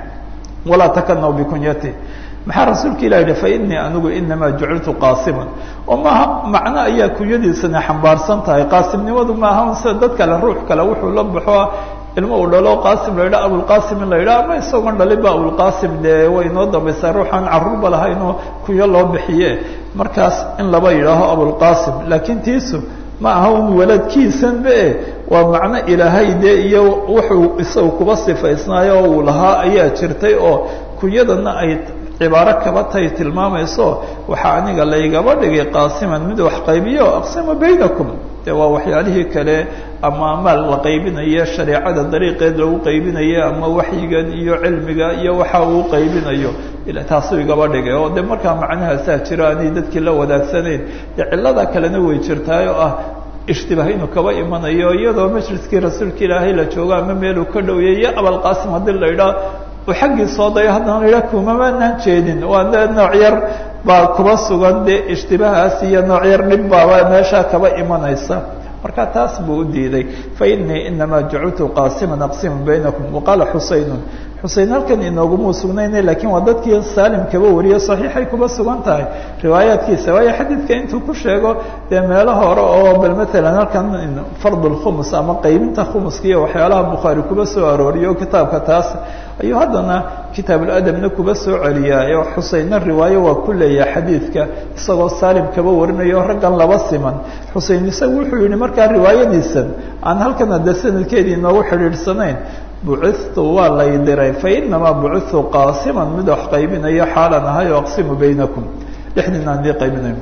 walaa takanow bikunyati maxaa rasuulka ilah yihi fainii anigu inamaa juciltu qaasiman oo maaha macno ayaa kunyadiisana xambaarsan tahay qaasimnimadu maaha sida dad kale ruux kale wuxuu la baxo ilmo uu dhalo qaasim la yidhaha abulqasim in la yidhaha ama isagoon dhalinba abulqasim dee way inoo dambaysaa ruuxaan carruurba lahaynoo kunyo loo bixiye markaas in laba yidhaaho abulqasim laakiin tiisu ma aha un waladkiisanba e waa macno ilaahay dee iyo wuxuu isagu kuba sifaysnaayo oo uu lahaa ayaa jirtay oo kunyadana ay cibaaro kaba tay tilmaamayso waxaa aniga laygaba dhigay qaasiman mid wax qaybiyo aqsima baynakum de waa waxyaalihii kale ama maal la qaybinayo shareecada dariiqeed lagu qaybinayo ama waxyigan iyo cilmiga iyo waxa uu qaybinayo taasuu igaba dhigay oo de markaa macnahaasaa jiro aanay dadkii la wadaagsanayn de cilada kalena way jirtaay oo ah ishtibaah inuu kaba imanayo iyadoo majliskii rasuulka ilaahay la joogo ama meeluu ka dhowiyay iyo abalqaasim haddii la idhaa uu xaggii soo dayo haddana la idhaha kumamaanaan jeedin waa de nooc yar baa kuba sugan dee ishtibahaas iyo nooc yar dhib baaba meeshaa kaba imanaysa marka taas buu u diiday fainii inamaa jaciltu qaasiman aqsimu baynakum waqaala xuseynun xusein halkan inooguma sugnayna lakiin waa dadkii saalim kaba wariye saxiixay kuba sugan tahay riwaayaadkiisa waayo xadiidka intuu ku sheego dee meelo hore oo bal maalan halkan fard lkhumus ama qaybinta khumuska iyo waxyaalaha bukhaari kuba soo arooriyo kitaabka taas ayuu haddana kitaabuladabna kuba soo celiyaa oo xuseinna riwaayo waa ku leeyahay xadiidka isagoo saalim kaba warinayo raggan laba siman xusein isagu wuxuu yihi markaa riwaayadiisan aan halkan hadda sanadkeedii inoogu xidhiidhsanayn bucitu waa lay diray fainamaa bucitu qaasiman mid wax qaybinayo xaalan ahay o aqsimu baynakum dhexdiina aan dii qaybinayo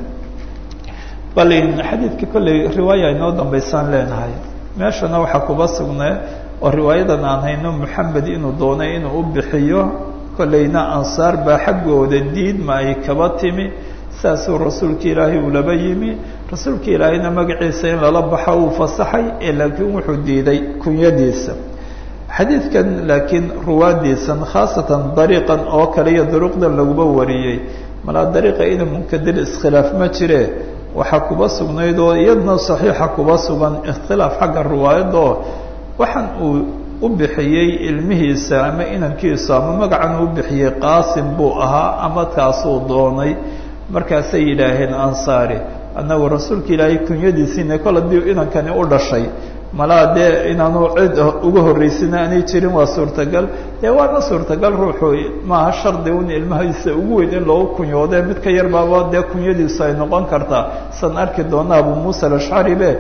bal xadiidka kolley riwaaya inoo dambaysaan leenahay meeshana waxaa kuba sugnay oo riwaayadan aan hayno moxamed inuu doonay inuu u bixiyo kollayna ansaar baa xaggooda diidma ay kaba timi saasuu rasuulka ilaahay uu laba yimi rasuulka ilaahayna magaciisa in lala baxo uu fasaxay ee laakiin wuxuu diiday kunyadiisa xadiidkan laakiin ruwaadiisan khaasatan dariiqan oo kale iyo duruqdan laguba wariyey malaa dariiqa ina munkadir iskhilaaf ma jire waxaa kuba sugnayd oo iyadna saxiixa kuba sugan ikhtilaaf xagga riwaayadoo waxaan uu u bixiyey ilmihiisa ama inankiisa ama magacan uu bixiyey qaasim buu ahaa ama kaasuu doonay markaasay yidhaaheen ansaari annagu rasuulka ilaahay kunyadiisiina kol haddii inankani u dhashay malaa dee inaanu cid uga horreysina aanay jirin waa suurtagal dee waana suurtagal ruuxu maaha shardi un ilmahiisa ugu weyn in loogu kunyoode mid ka yar baaba dee kunyadiisu ay noqon kartaa san arki doona abu muusa alashcari be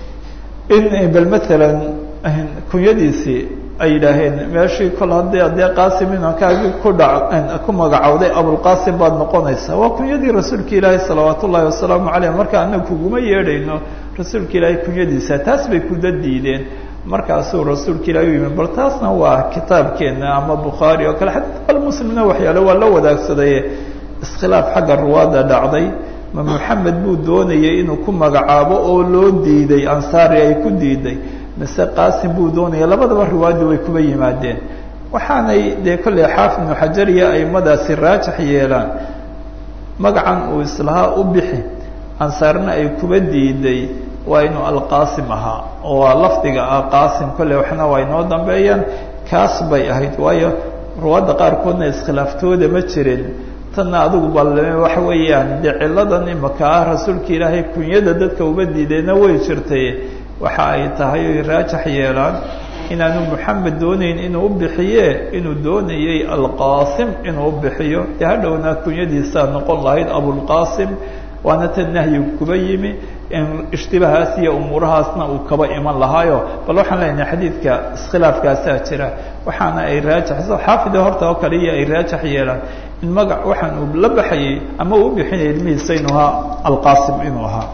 in bal maalan kunyadiisii ay yidhaaheen meeshii kol haddii adee qaasim inankaagii ku dha ku magacowday abulqaasim baad noqonaysaa waa kunyadii rasuulka ilaahi salawaat ullaahi wasalaamu caleyh marka anaga kuguma yeedhayno rasuulka ilaahay kunyadiisa taas bay kuda diideen markaasuu rasuulka ilahi u yimi bal taasna waa kitaabkeena ama bukhaari oo kale xataa bal muslimna waxyaale waa la wadaagsaday iskhilaaf xagga ruwaadda dhacday ma moxamed buu doonayay inuu ku magacaabo oo loo diiday ansaari ay ku diiday mise qaasim buu doonaya labadaba riwaayaddu way kuba yimaadeen waxaanay dee kolley xaafid ibnu xajar iyo aimadaasi raajix yeelaan magacan uu islahaa u bixi ansaarna ay kuba diiday waa inuu alqaasim ahaa oo waa lafdiga ah qaasim kolley waxna waa inoo dambeeyaan kaas bay ahayd waayo ruwaadda qaarkoodna iskhilaaftooda ma jirin tanna adigu bal waxa weeyaan dee ciladan imaka ah rasuulka ilaahay kunyada dadka uba diidayna way jirtay waxa ay tahay oy raajax yeelaan inaanu moxamed doonayn inuu u bixiye inuu doonayay alqaasim inuu u bixiyo dee hadhowna kunyadiisaa noqon lahayd abulqaasim waana tan nahyigu kuba yimi ishtibahaas iyo umuurahaasna uu kaba iman lahaayo bal waxaan leenahay xadiidka iskhilaafkaasaa jira waxaana ay raajaxso xaafida horta oo kale iyo ay raajax yeelaan in magac waxaan uu la baxayay ama uu u bixinaya ilmihiisa inuu ahaa alqaasim inuu ahaa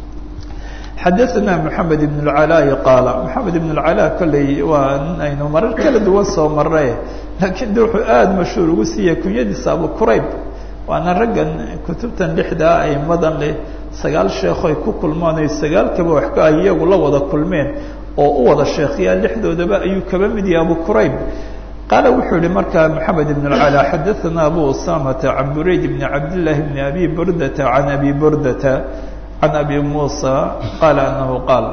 xadaثna mحamed بن العلاء qaala mحamed بن العلاء kolley waa nin aynu marar kala duwan soo maray laakiin de wuxuu aada mashhuur ugu siiyey kunyadiisa abu qurayb waana raggan kutubtan lixdaa aimadan leh sagaal sheekhoy ku kulmaan oy sagaalkaba wax ay iyagu la wada kulmeen oo u wada sheekhiyaa lixdoodaba ayuu kaba mid yahay abu qurayb qaala wuxuu yihi markaa moxamed ibn اlcalى xadaثana abu usamata can burayd bn cabdillaahi bni abi burdata can abi burdata can abi muusa qaala anahu qaal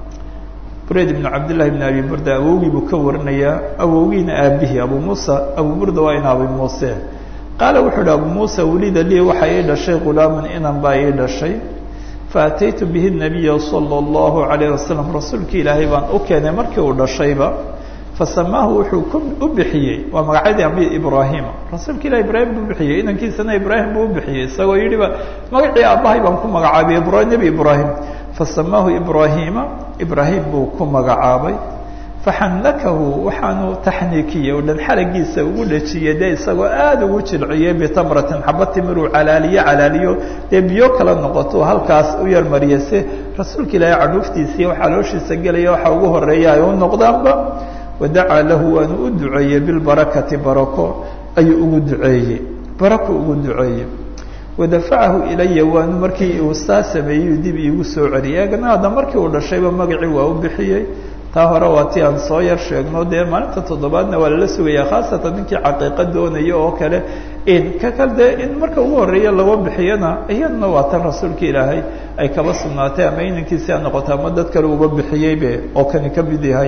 burayd ibn cabdillahi bn abi burda awowgii buu ka warinayaa awowgiina aabihii abu muusa abu burda waa in abi muuse qaala wuxuu yihi abu muusa welida lii waxaa ii dhashay ghulaaman inan baa ii dhashay faataytu bihi nabiya salى اllahu alayh wasalam rasuulki ilaahay baan u keenay markii uu dhashayba fasamaahu wuxuu ku u bixiyey waa magacyadii ambi ibraahima rasuulka ilah ibraahim buu bixiyey inankiisana ibraahim buu u bixiyey isagoo yidhiba magacii aabbahay baan ku magacaabay nebi ibraahim fasamaahu ibraahima ibraahim buu ku magacaabay faxannakahu waxaanu taxniikiyey oo dhan xalagiisa ugu dhajiyey dee isagoo aada ugu jilciyey bitamratin xaba timiruu calaaliyo calaaliyo dee biyo kala noqoto halkaas u yarmariya si rasuulka ilaahay cadhuuftiisiiyo xalooshiisa gelaya waxa ugu horeeya ay u noqdaanba wadacaa lahu waanu u duceeyey bilbarakati barako ayuu ugu duceeyey barako ugu duceeyey wadafacahu ilaya waanu markii uu saa sameeyey dib iigu soo celiyay eegna hadda markii uu dhashayba magacii waa u bixiyey taa hore waa ti aan soo yar sheegno dee maalinta toddobaadna waa lala sugaya khaasatan ninkii caqiiqa doonaya oo kale in ka kal dee in marka ugu horeeya laga bixiyana iyaduna waa tan rasuulka ilaahay ay kaba sugnaatay ama inankiisi ha noqoto ama dad kale uba bixiyeybe oo kani ka mid yahay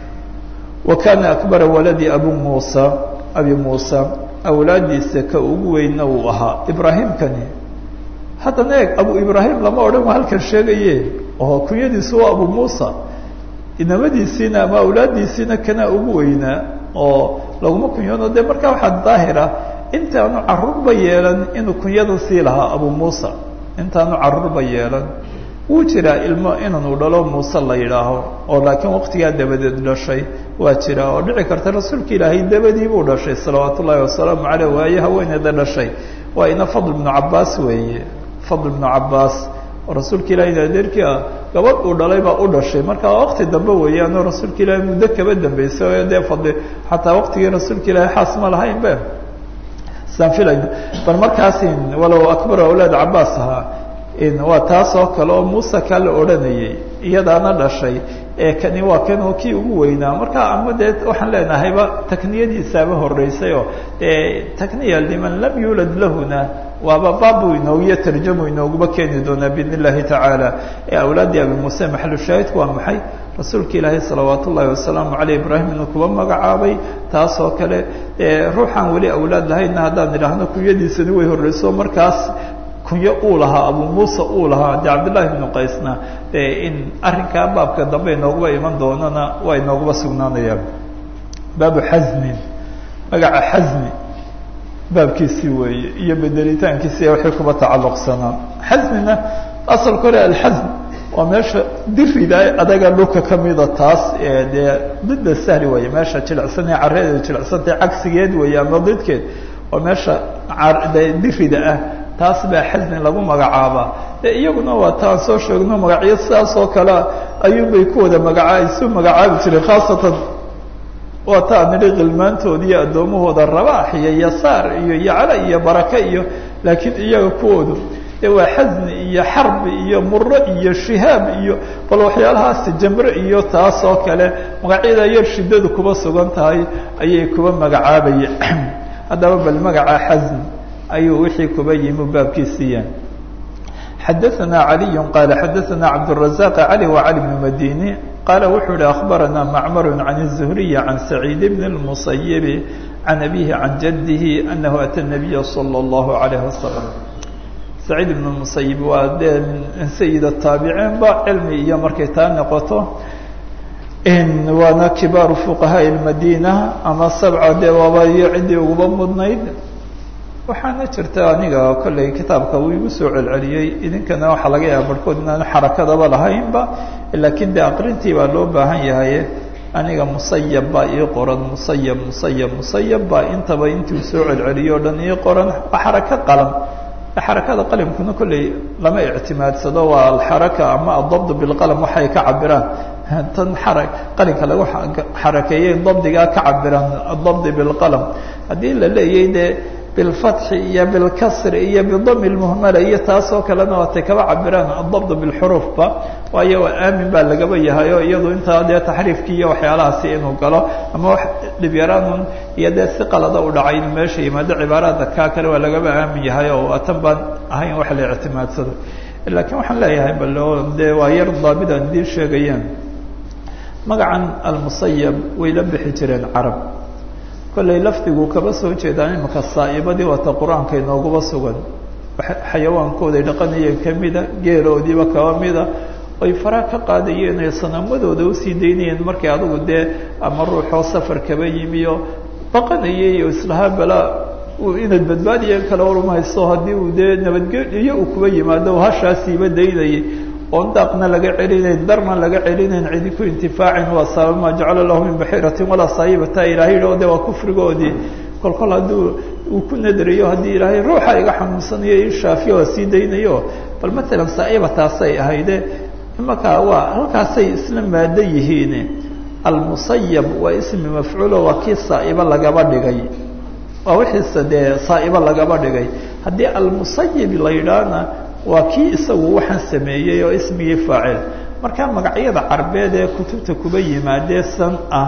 wa kana akbara waladi abu muusa abi muusa awlaadiisa ka ugu weynna uu ahaa ibraahimkani haddana eeg abu ibraahim lama odhan waa halkan sheegaye oo kunyadiisu waa abu muusa inamadiisiina ama awlaaddiisiina kana ugu weynaa oo laguma kunyoono dee markaa waxaa daahira intaanu carruurba yeelan inuu kunyadan sii lahaa abu muusa intaanu carruurba yeelan wuu jiraa ilmo inanu dhalo muuse la yidhaaho oo laakiin waqtigaa dabadeed dhashay waa jira oo dhici karta rasuulka ilaahay dabadii buu dhashay salawaat ullaahi wasalaamu caleyh waaye haweeneeda dhashay waa ina fadl ibnu cabaas weeye fadl ibnu cabaas oo rasuulka ilahay adeerkii ah gabadh uu dhalay baa u dhashay marka waqti dambe weeyaanoo rasuulka ilaahay muddo kaba dambeysay oo dee fadli xataa waqtigii rasuulka ilaahay xaas ma lahayn be saan filayno bal markaasi walow akbar awlaad cabaas ahaa waa taas oo kale oo muuse kaa la odhanayay iyadaana dhashay ee kani waa kanoo kii ugu weynaa marka ama dee waxaan leenahayba takniyadiisaaba horeysay oo takniya liman lam yuulad lahuna waaba baabu inoogiyo tarjamu inooguba keeni doonaa biidn illahi tacaala ee awlaaddii abi muuse maxalu shaahidku waa maxay rasuulka ilaahay salawaat ullaahi wasalaamu caleyh ibraahim inuu kuba magacaabay taas oo kale ruuxaan weli awlaad lahaynna haddaan idhaahno kunyadiisani way horeyso markaas kunyo uu lahaa abu muuse uu lahaa de cabdillahi ibnu qaysna in arrinkaa baabka dambe inooguba iman doonana waa inooguba sugnaanayaan baabu xasmin magaca xasmi baabkiisii weeye iyo bedelitaankiisi waxay kuba tacalluqsanaa xasmina asalka hore alxasm waa meesha dirida adaga dhulka kamida taas dee dida sahli weeye meesha jilicsan ee carreedeeda jilicsantay cagsigeed weeye ama didkeed waa meesha dirida ah taas baa xasni lagu magacaabaa de iyaguna waa taan soo sheegno magacyo sidaas oo kale ayuunbay ku wada magaca isu magacaabi jireen khaasatan waa taa nidhi khilmaantooda iyo addoomahooda rabaax iyo yasaar iyo yacla iyo barake iyo laakiin iyaga kuwoodu de waa xasni iyo xarbi iyo muro iyo shihaab iyo bal waxyaalahaasi jamre iyo taas oo kale magacyada yar shiddadu kuba sugan tahay ayay kuba magacaabayeen haddaba bal magaca xasn ayuu wixii kuba yimi baabkiisiiyaan xadaثna عaliي qaala xadaثna cabdالرaزاq عalي وعalي بن madini qaala wuxuu hi أخbarana macmar عan الزhriي عan سacيid بn الmuصayب عan abihi عan jadihi أnahu atى النabiya slى الlaه عalيه وasلم saciid ibn musayib waa dee min sayid الtaabiciin ba cilmi iyo markay taa noqoto waana kibaaru fuqahaaء الmadina ama sabca dee waaba iyo ciddii uguba mudnayd waxaana jirta aniga kolley kitaabka uu igu soo celceliyey idinkana waxaa laga yaaba barhkood inaanu xarakadaba lahaynba laakiin de aqrintii baa loo baahan yahay aniga musayab baa ii qoran musayab musayab musayab baa intaba intii uu soo celceliyo o dhan ii qoran waa xarako qalam xarakada qalimkuna kolley lama ictimaadsado waa alxaraka ama adabd bilqalam waxay ka cabiraan tan xara qalinka lagu xarakeeyey dabdigaa ka cabiraan adabdi bilqalam haddii la leeyay dee bilfatxi iyo bilkasri iyo bidami lmuhmala iyo taasoo kalena waatay kaba cabiraan adabd bilxuruufba waayo aamin baa lagaba yahay oo iyadu intaa dee taxriifkii iyo waxyaalahaasi inuu galo ama wax dhibyaraanun iyo dee si qalada u dhacay inuu meesha yimaado cibaarada kaa kale waa lagaba aamin yahay oo atan baan ahayn wax la ictimaadsado laakiin waxaan leeyahay bal dee waa yar daabid aan idiin sheegayaan magacan almusayab way la bixi jireen carab kollay lafdigu kaba soo jeedaan imika saa'ibadii wata qur-aanka inooguba sugan xayawaankooday dhaqanayeen kamida geeloodiiba kaba mida oy faraa ka qaadayeen ee sanaamadooda usii daynayeen markay adigu dee ama ruuxoo safar kaba yimiyo baqanayay oo islahaa balaa inaad badbaadiya kala warmahayso haddii uu dee nabadgelyo uu kuba yimaado hashaasiiba daynayay oon daaqna laga celinayn darna laga celinayn cidi ku intifaacin waa sabab maa jacala lahu min baxiiratin walaa saayibata ilaahay yidhao de waa kufrigoodii kol kol hadduu uu ku nadriyo haddii ilaahay ruuxa iga xanuunsanayo i shaafiyo waa sii daynayo bal matalan saa'iba taasay ahayde imaka waa halkaasay isla maado yihiin almusayab waa ismi mafcuulo waa kii saa'ibo lagaba dhigay waa wixiise dee saa'ibo lagaba dhigay haddii almusayib la yidhaahna waa kii isagu waxaan sameeyey oo ismigii faacil marka magacyada carbeed ee kutubta kuba yimaadee san ah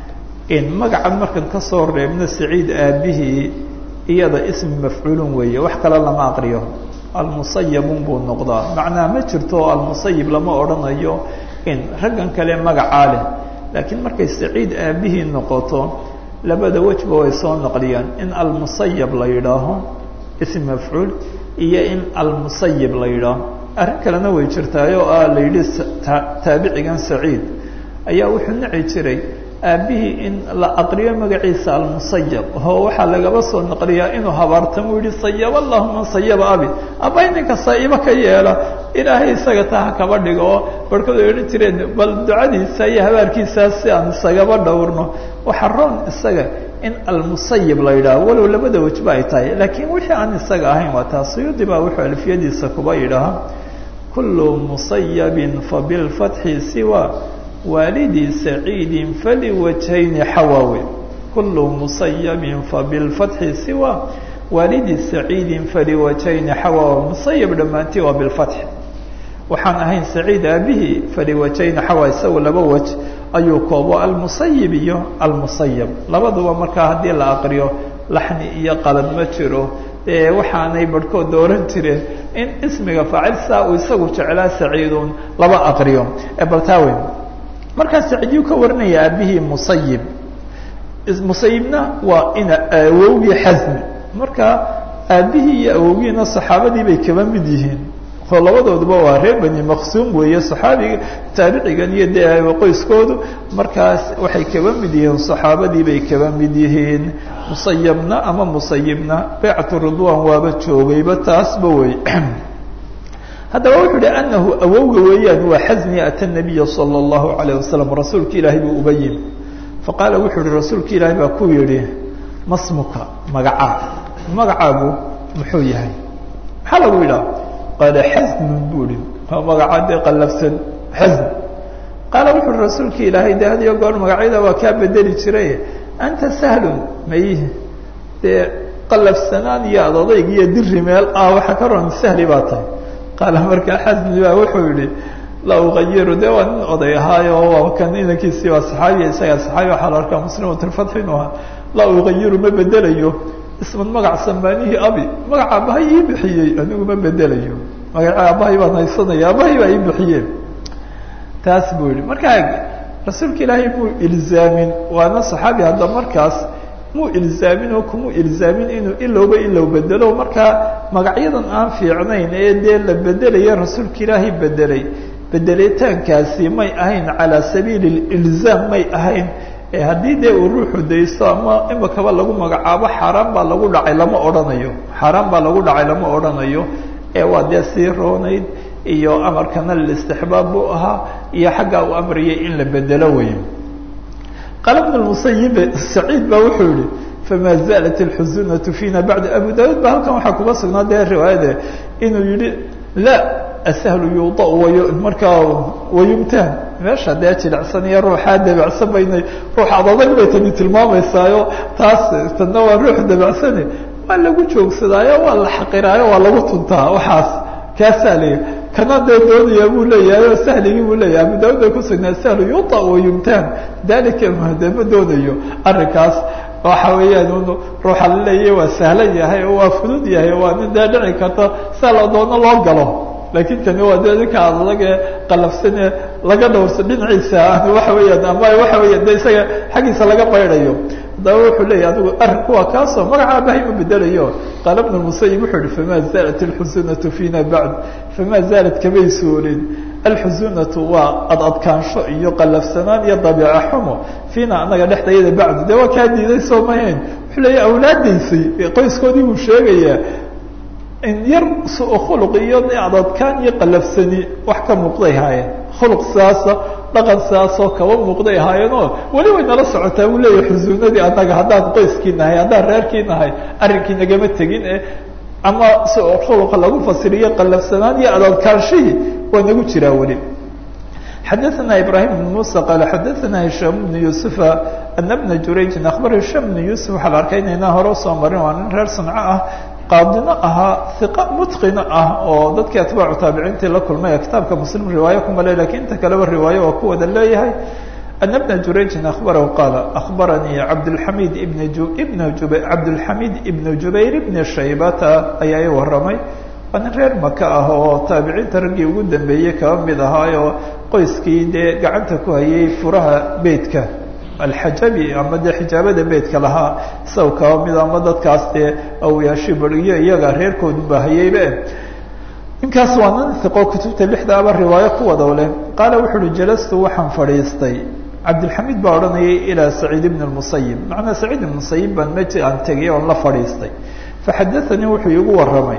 in magacan markan kasoo reebno saciid aabihii iyada ismi mafcuulun weeye wax kale lama aqriyo almusayabun buu noqdaa macnaa ma jirto almusayib lama odhanayo in raggan kale magacaa leh laakiin markay saciid aabihii noqoto labada wejba way soo naqliyaan in almusayab la yidhaaho ism mafcuul iyo in almusayib la yidhaaho arrin kalena way jirtaay oo ah la yidhi taabicigan saciid ayaa wuxuu nici jiray aabbihii in la aqriyo magaciisa almusayab oo waxaa lagaba soo naqliyaa inuu habaartamo u yihi sayab allahu man sayaba abi abay ninka saa'ibo ka yeela ilaahay isaga taa ha kaba dhigo oo barhkood ay odhan jireen bal ducadiisa iyo habaarkiisaas si aan isagaba dhowrno waxa roon isaga in almusayib la yidhaaho walow labada wejba ay tahay laakiin wixii aan isaga ahayn waa taa suyuudi baa wuxuu alfiyadiisa kuba yidhaaha kullu musayabin fabilfatxi siwa waalidi saciidin faliwajhayni xawaawe kullu musayabin fabilfatxi siwa waalidi saciidin faliwajhayni xawaawe musayab dhammaantii waa bilfatxi waxaan ahayn saciid aabihii faliwajhayni xawa isagu laba wej ayuu koobo almusayib iyo almusayab labaduba markaa haddii la aqriyo laxni iyo qalad ma jiro ee waxaanay barhkood dooran jireen in ismiga faacil saa uu isagu jeclaa saciidun laba aqriyo baltaawen markaa saciidyuu ka warinaya aabihii musayib musayibna waa ina awowgii xasmi marka aabihii iyo awowgiina saxaabadii bay kaba mid yihiin oo labadooduba waa reer bani maqsuum weeye saxaabiga taabicigan iyo dee qoyskoodu markaas waxay kaba mid yihiin saxaabadii bay kaba mid yihiin musayabna ama musayibna baycatu ridwan waaba joogayba taasba wey haddaba wuxuu uhi anahu awowga weeyaan waa xasmi ata nabiya salى اllahu alayه wasalam rasuulka ilaahay buu uba yimi faqaala wuxuu uhi rasuulka ilaahay baa ku yihi masmuka magacaa magacaagu muxuu yahay maxaa lagu yidhaha qaala xasnun buu ihi magacaa dee qallafsan xasn qaala wuxu uhi rasuulka ilaahay de had iyo goor magacyada waa kaa bedeli jiray anta sahlun may dee qallafsanaan iyo adadayg iyo diri meel ah waxa ka ron sahli baa tahay qaala markaa xasni baa wuxuu yihi la ugayiru de waa nin oday ahaayo waa kan inankiisii waa saxaabiya isagaa saxaabi waxaa la arkaa muslimatulfatxi inu ahaa la ugayiru ma bedelayo isman magac samaanihii abi magaca aabbahay ii bixiyey anigu ma bedelayo magaca aabbahay baan haysanaya aabbahay baa ii bixiyeen taas buu yihi markaa rasuulka ilaahay muu ilzaamin waana saxaabi hadda markaas muu ilzaamin oo kumuu ilzaamin inuu ilowba ilow bedelo markaa magacyadan aan fiicnayn ee dee la bedelaya rasuulka ilaahay bedelay bedelitaankaasi may ahayn calaa sabiili ilzaam may ahayn haddii dee uu ruuxu daysto ama imakaba lagu magacaabo xaaraan baa lagu dhacay lama odhanayo xaaraan baa lagu dhacay lama odhanayo ee waa dee sii roonayd iyo amarkana listixbaab buu ahaa iyo xaggaa uu amriyay in la bedelo wey qaala bn musayib saciid baa wuxuu yihi fama zalat اlxusunatu fiina bacda abu daud ba halkan waxaa kuga sugnaa dee riwaayade inuu yihi la asahlu yuuda way markaa wayumtaan meesha dee jilicsan iyo ruuxaa dabacsan baynay ruux adadag bay tani tilmaameysaayo taas tana waa ruux dabacsane waa lagu joogsadaayo waa la xaqiraayo waa lagu tuntaa waxaas kaasaa leeya kana dee doonaya buu leeyahay oo sahligii buu leeyahay abu daawud ay kusugnaa sahlu yuta wa yumtaan dalika de ma doonayo arrinkaas waxa weeyaan un ruuxa la leeyahy waa sahlan yahay oo waa fudud yahay waa nin dee dhici karta sia la doono loo galo laakiin tani waa dee ninka adage qalafsane laga dhowrso dhinaciisa waxa weeyaan ama waxa weeyaan de isaga xaggiisa laga baydayo haddaba wuxuu leeyahy adigu arrinku waa kaasoo magaca abahay ma bedelayo qaala bnu musayib wuxuu yihi fama zaalat alxusunatu fiina bacd fama zaalat kamay suurin alxusunatu waa adadkaansho iyo qalafsanaan iyo dabiica xumo fiina anaga dhexdayada bacdu dee waa kaa diiday soo mahayn wuxuu leeyahy awlaadaysay qoyskoodii buu sheegayaa in yar su-u khuluq iyo adadkaan iyo qalafsani wax ka muuqday haayeen khuluq sidaasa dhaqan sidaasoo kaba muuqday ahaayeenoo weli way nala socotaa buu leeyahay xusuunadii annaga haddaan qoyskii nahay haddaan reerkii nahay arrinkii nagama tegin e ama su-u khuluqa lagu fasiriyo qalafsanaan iyo adadkaanshihii waa nagu jiraa weli xadaثna ibrahim بn muسى qal xadaثna hisham bn yuسufa ana bna jurayjin akhbar hisham bn yusuf waxaa la arkay inaynaa hore usoo marin waa nin reer sanco ah qaadino ahaa iqa mutqino ah oo dadkii atbaacu taabiciintii la kulmay kitaabka muslim riwaayo kuma le lakin inta kaleba riwaayo waa ku wada leeyahay ana bna jurayjin akhbarahu qaala akhbaranii cabdاlxamid ibn ibn cabdاlxamid ibn jubayr ibn shaybata ayaa i waramay waa nin reer maka ah oo taabiciinta raggii ugu dambeeyey kaba mid ahaayoo qoyskii dee gacanta ku hayay furaha beytka alxajabi ama dee xijaabada beytka lahaa isaga kaba mid ama dadkaas dee awiyaashi bariyo iyaga reerkoodunba hayeybe ninkaas waa nin iqo kutubta lixda aba riwaayo ku wadaw leh qaala wuxu uhi jalastu waxaan fadhiistay cabdilxamiid baa odhanayay ilaa saciid ibn musayib macnaa saciid ibn musayib baan meji aan tegay oon la fadhiistay faxadaanii wuxuu iigu waramay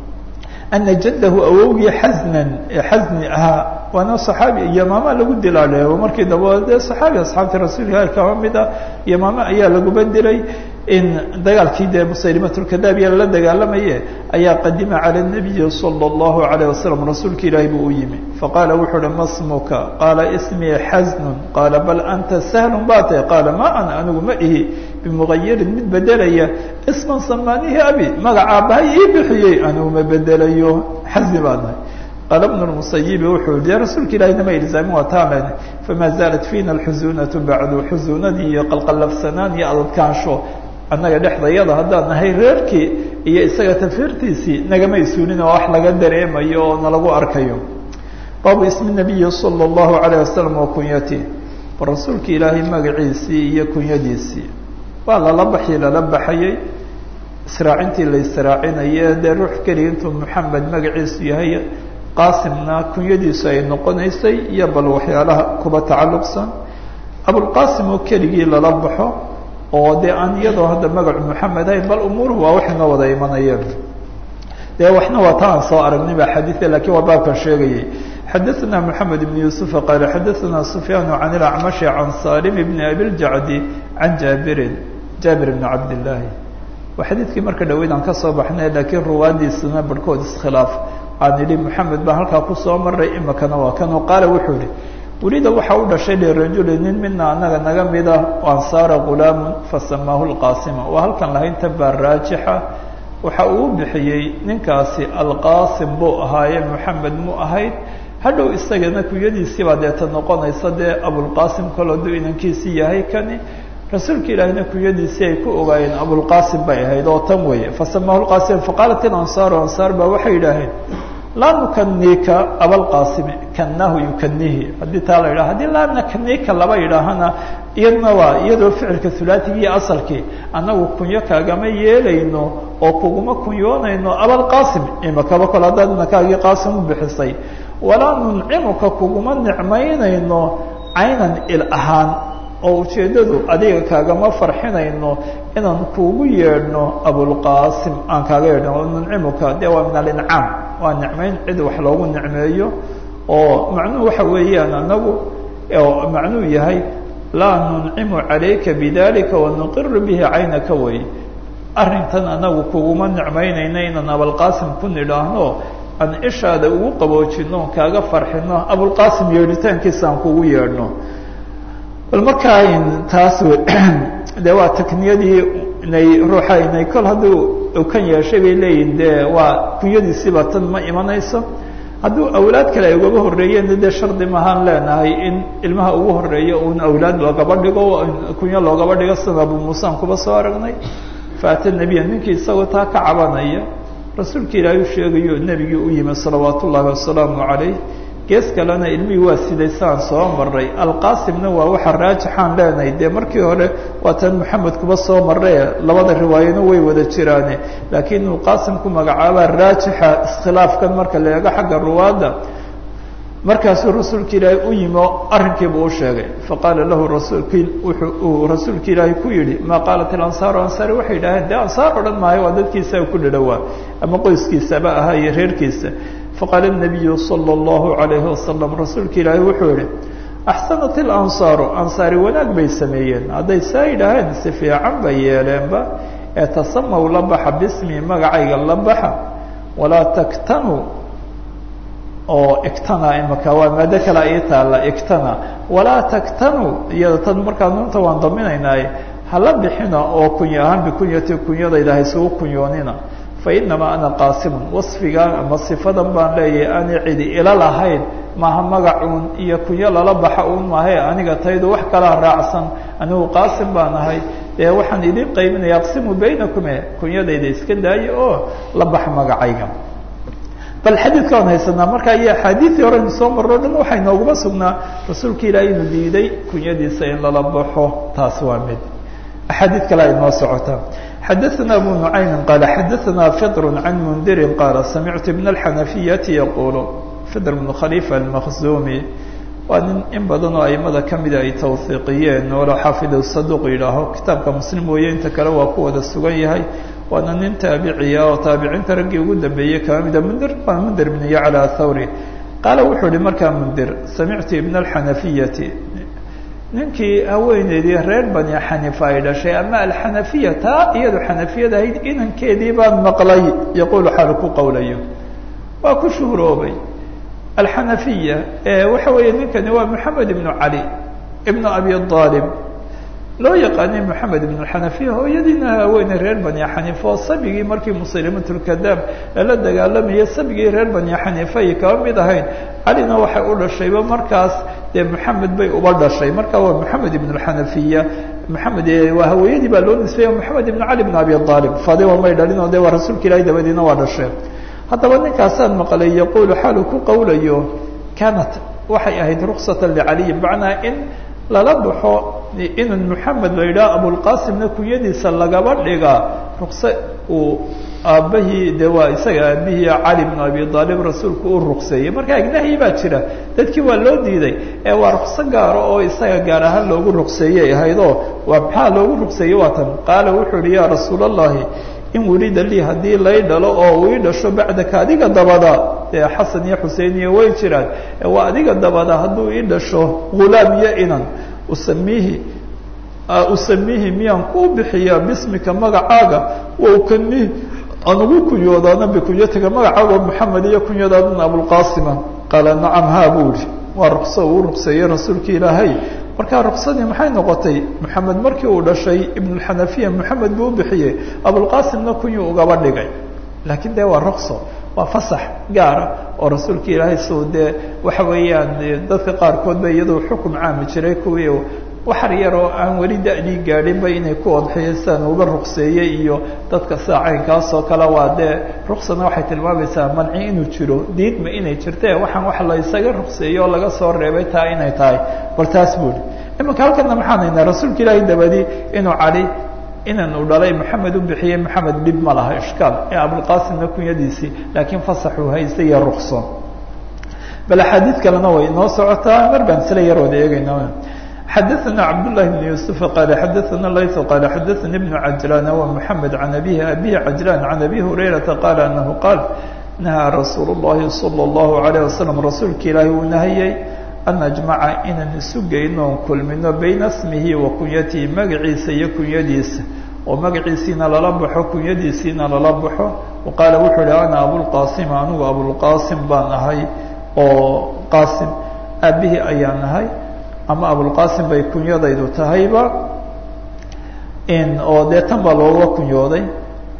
ana jaddahu awowgii xasnan ee xasni ahaa waana saxaabi yamaama lagu dilaaleebo markii daba dee saxaabi asxaabtii rasuulka kaba mid ah yamaame ayaa laguba dilay in dagaalkii dee musaylimatulkadaabiya lala dagaalamaye ayaa qadima cala nabiyi sala allahu alayh wasalam rasuulka ilaahi buu u yimi faqaala wuxuu uhi ma smuka qaala ismii xasnun qaala bal anta sahlun baa tahy qaala ma ana anigu ma ihi bimugayirin mid bedelaya isman samaanihi abi magaca abahay ii bixiyey anigu ma bedelayo xasni baa nahay qaala bnu lmusayibi wuxuu yihi rasuulka ilahi nama ilzaamin waa taamen famaa zaalat fiina alxusunatu bacdu xusuunadii iyo qalqalafsanaan iyo adadkaansho annaga dhexdayada haddaan nahay reerkii iyo isaga tafiirtiisii nagama isuulin oo wax laga dareemayo oo nalagu arkayo baabu ismi nabiyi sala allahu alayh wasalam wa kunyatih rasuulka ilaahay magaciisii iyo kunyadiisii waa lala baxii lala baxayey israacintii la israacinaye dee ruux keliya intuu maxamed magaciisu yahay qaasimna kunyadiisu ay noqonaysay iyo bal waxyaalaha kuba tacalluqsan abulqaasim oo keligii lala baxo oo dee aan iyadoo hadda magacu maxamed ahayn bal umuuruhu waa waxay noo wada imanayeen dee waxna waa ta aan soo aragnay ba xadiia lakin waa baabkan sheegayay xadaثna mحamed بn yuسufa qaala xadaثna sufyaan can اlacmashi can salim bn abiljacdi can jaabirin jaabir bn cabdillaahi waa xadiidkii marka dhaweyd aan kasoo baxnay laakiin ruwaadiisana barhkood iskhilaaf aan idhi moxamed baa halkaa kusoo maray imikana waa kan qaala wuxuu ihi welida waxaa u dhashay lirajuli nin mina anaga naga mida ansaara gulaamu fasamaahu lqaasima waa halkan lahaynta baa raajixa waxa uu bixiyey ninkaasi alqaasim buu ahaaye moxamed mu ahayd hadhow isagana kunyadiisiibaa deeta noqonaysa dee abulqaasim kol hadduu inankiisii yahay kani rasuulka ilaahina kunyadiisii ay ku ogaayeen abulqaasim bay ahayd oo tan weeye fasamaahu lqaasim faqaalat ilansaaru ansaar baa waxay yidhaaheen laa nukaniika abalqaasimi kannahu yukanihi haddii taa la yidhaha haddii laa nakaniika laba yidhaahana iyadna waa iyadoo ficilka hulaatigii iyo asalkii annagu kunyo kaagama yeelayno oo kuguma kunyoonayno abalqaasim imakaba kol haddaad nakaagii qaasim u bixisay walaa nuncimuka kuguma nicmaynayno caynan il ahaan oo ujeeddadu adiga kaagama farxinayno inaan kuugu yeedhno abulqaasim aan kaaga yeedhno nuncimuka dee waa min alincaam waa nicmayn cid wax loogu nicmeeyo oo macnuhu waxa weeyaan anagu macnuu yahay laa nuncimu calayka bidalika wanuqiru bihi caynaka wey arrintan anagu kuguma nicmaynayno inaan abalqaasim ku nidhaahno aan ishaada ugu qaboojino on kaaga farxino abulqaasim yeedhitaankiisa aan kugu yeedhno bal markaa taas de waa takniyadii inay ruuxa inay kol hadduu kan yeeshay bay leeyihin dee waa kunyadiisiiba tan ma imanayso hadduu awlaad kale ay ugaba horreeyeen dee shardi mahaan leenahay in ilmaha ugu horeeya uun awlaad loogaba dhigo kunyo loogaba dhigo sida abu muusaan kuba soo aragnay faata nebiya ninkii isagoo taa ka cabanaya rasuulka ilaahay u sheegayo nebigii u yimi salawaat ullaahi wasalaamu calayh gees kalena ilmihii waa siday saan soo maray alqaasimna waa waxa raajixaan leenahay dee markii hore waa tan maxamed kuba soo marre labada riwaayano way wada jiraane laakiin inuu qaasim ku magacaabaa raajixa iskhilaafkan marka la eego xagga ruwaadda markaasuu rasuulka ilaahay u yimi oo arrinkiiba u sheegay faqaala lahu rasuulki wuxuu uu rasuulka ilaahay ku yidhi maa qaalat ilansaaru ansaari waxay yidhaaheen dee ansaar odhan maayo waa dadkiisa ku dhadhowaa ama qoyskiisaba ahaa iyo reerkiisa faqaala الnabiyu salى اllahu عalayhi wasalam rasuulka ilaahay wuxuu yihi axsanat ilansaaru ansaari wanaag bay sameeyeen hadday saa yidhaaheen si fiican bay yeeleenba ee tasamaw la baxa bismi magacayga la baxa walaa taktanu oo iktana imaka waa maado kale ii taalla iktana walaa taktanu iyada tan markaa nuunta waan daminaynaaye hala bixina oo kunya ahaan bikunyati kunyadayda haysugu kunyoonina fainamaa ana qaasimun wasfigan ama sifadan baan leeyahay aanay cidi ila lahayn maaha magacuun iyo kunyo lala baxa uun maahae aniga taydu wax kalaa raacsan anigu qaasim baan ahay dee waxaan idin qaybinaya aqsimu baynakume kunyadayda iska daayo oo la baxa magacayga bal xadiidka waan haysanaa marka iyo axaadiidii horeynu soo marro dhan waxay nooguma sugnaa rasuulka ilaahay inu diiday kunyadiisa in lala baxo taas waa mid axaadiid kale ay noo socotaa xadaثna abu nuعaymi qaala xadaثna fidr can mundiri qaala samictu ibn اxanafiyati yaqulu fidr bn khalifa almakhzumi waa nin in badan oo aimada kamida ay tawhiiqiyeen oo xaafid saduq yidhaaho kitaabka muslim mooye inta kale waa ku wada sugan yahay waana nin taabiciya oo taabiciinta raggii ugu dambeeyey kama mida mundir waa mundir bn yacla athawri qaala wuxuu ihi markaa mundir samictu ibn اxanafiyati ninkii haweeneydii reer bani xanifa ay dhashay ama alxanafiya taa iyadu xanafiyada ahayd inankeedii baan maqlay yaquulu xaal ku qowlayo waa ku shuhuroobay alxanafiya waxa weeye ninkani waa moxamed ibnu cali ibnu abi aalib loo yaqaanay moxamed ibn xanafiya hooyadiina haweeney reer bani xanifa oo sabigii markii musaylimatulkadaab lala dagaalamayay sabigii reer bani xanifa ay kaba mid ahayn calina waxay u dhashayba markaas dee moxamed bay uba dhashay marka waa moxamed ibn xanafiya moxamed waa haweenadii baa loo nisbeeya moxamed ibn cali ibn abi aalib fadima may dhalin oo de waa rasuulka ilahi dabadiina waa dhasheen haddaba ninkaasaan maqlay yaquulu xaalu ku qowlayo kanat waxay ahayd ruksata licaliyi macnaa in lala baxo inan moxamed la yidhaha abulqasimna kunyadiisa lagaba dhigaa rukse uu aabbahii de waa isaga aabihii cali bn abi aalib rasuulku u rukseeyey marka agnahyi baa jira dadkii waa loo diiday ee waa rukso gaaro oo isaga gaar ahaan loogu rukseeyey ahaydoo waa maxaa loogu rukseeyey waa tan qaala wuxuu yihi ya rasuul allahi in welida lii haddii lay dhalo oo uu ii dhasho bacdaka adiga dabada dee xasan iyo xusein iyo way jiraan waa adiga dabada hadduu ii dhasho ghulaam iyo inan usamiihi usamiihi miyaan kuu bixiyaa bismika magacaaga wa ukanihi aan ugu kunyoodaana bikunyatika magacaaga moxamed iyo kunyadaadana abulqasima qaala nacam ha buu ihi waa rukso uu rukseeyey rasuulka ilaahay markaa ruksadii maxay noqotay moxamed markii uu dhashay ibnulxanafiya moxamed buu u bixiyey abulqasimna kunyuu ugaba dhigay laakiin dee waa rukso waa fasax gaara oo rasuulka ilaahay suu dee waxa weeyaan dadka qaarkood ba iyadoo xukum caami jiray kuwii waxar yar oo aan weli da-dii gaadhinba inay ku odxiyasaan uga rukseeyey iyo dadka sida caynkaasoo kale waa dee ruksana waxay tilmaamaysaa manci inuu jiro diidma inay jirte waxaan wax la isaga rukseeyey oo laga soo reebay taa inay tahay bal taas buuri imanka halkana maxaan haynaa rasuulka ilaahay dabadi inuu cali inan uu dhalay maxamed u bixiyey maxamed dhib ma laha ishkaal ee abulqasimna kunyadiisii laakiin fasaxuu haysta iyo rukso bal axaadiid kalena way noo socotaa mar baan isla yar wada eegayna xadaثna cabdالlahi بn yuسuف qal xadaثna layث qal xadaثani بn cajlan ومحamed can abihi abihi cajlan can abi hurayraةa qala anahu qaal nahaa rasuul الlahi salى الlahu عalيه wasalam rasuulka ilaahi uu nahiyey an najmaca inaan isu geyno on kulmino bayna smihi wa kunyatihi magaciisa iyo kunyadiisa oo magaciisiina lala baxo kunyadiisiina lala baxo qaala wuxuu ihi ana abulqasim anigu abulqasim baan ahay oo qasim aabihii ayaan ahay ama abulqasim bay kunyadaydu tahayba oo dee tan baa looga kunyooday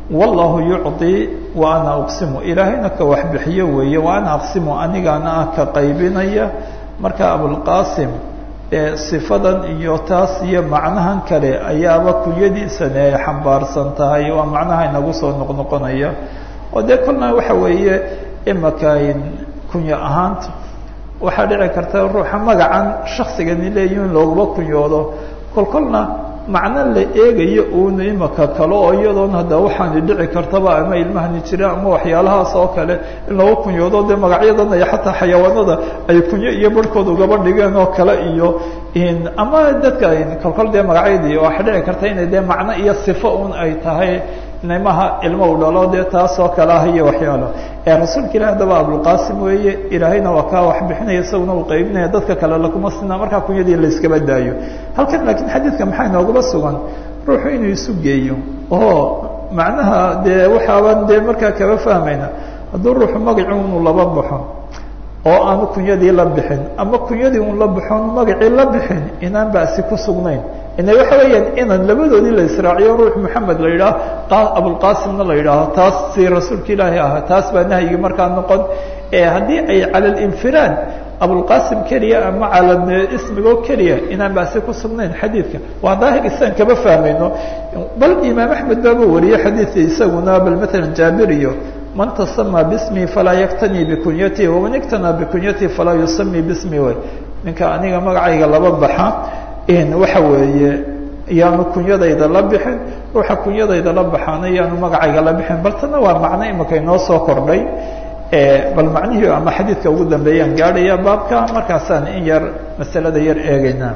wallahu yucطii wa ana uqsimu ilaahayna ka wax bixiyo weeye wa ana aqsimu anigaana ah ka qaybinaya marka abulqasim sifadan iyo taas iyo macnahan kale ayaaba kunyadiisani ay xambaarsan tahay waa macnaha inagu soo noqnoqonaya oo dee kolna waxa weeye imaka kunyo ahaanta waxaa dhici karta ruuxa magacan shaksigani leeyihi in looguma kunyoodo kol kolna macno la eegayo uuna imaka kale oo iyadoon hadda waxaani dhici kartaba ama ilmahani jira ama waxyaalahaas oo kale in looga kunyoodo dee magacyadan iyo xataa xayawaanada ay kunyo iyo barhkood ugaba dhigeen oo kale iyo ama dadka kolkol dee magacyadii waxaa dhici karta inay dee macno iyo sifo un ay tahay nimaha ilmo u dhalo dee taas oo kale ah iyo waxyaalo ee rasuulka ilahi haddaba abulqasim weeye ilaahayna waa kaa wax bixinaya isaguna uu qaybinaya dadka kale lakuma sinaa markaa kunyadii la iskaba daayo halkan laakiin xadiidka maxaa inoogaba sugan ruuxu inuu isu geeyo oo macnaha dee waxaaban dee markaa kaba fahmayna hadduu ruuxu magaci unu laba baxo oo aanu kunyadii la bixin ama kunyadii un la baxon magacii la bixin inaan basi ku sugnayn ina waxa weeyaan inaan labadoodii la israaciyo ruux maxamed la yidhaah abulqasimna la yidhaaho taas si rasuulka ilaahi ahaa taas baa nahyigii markaa noqon haddii ay cala linfiraad abulqasim keliya ama cala ismigoo keliya inaan basi ku sugnayn xadiidka waa daahir isaan kama fahmayno bal imaam axmed baaba wariyey xadiidka isaguna bal maalan jaabir iyo man tasama bismi falaa yaktanii bikunyati waman iktanaa bikunyati falaa yusami bismi way ninka aniga magacayga laba baxa waxa weeye yaanu kunyadayda la bixin ruuxa kunyadayda la baxaana yaanu magacayga la bixin bal tana waa macno imika inoo soo kordhay bal macnihii ama xadiidka ugu dambeeyaan gaadhaya baabka markaasaan in yar masalada yar eegeynaa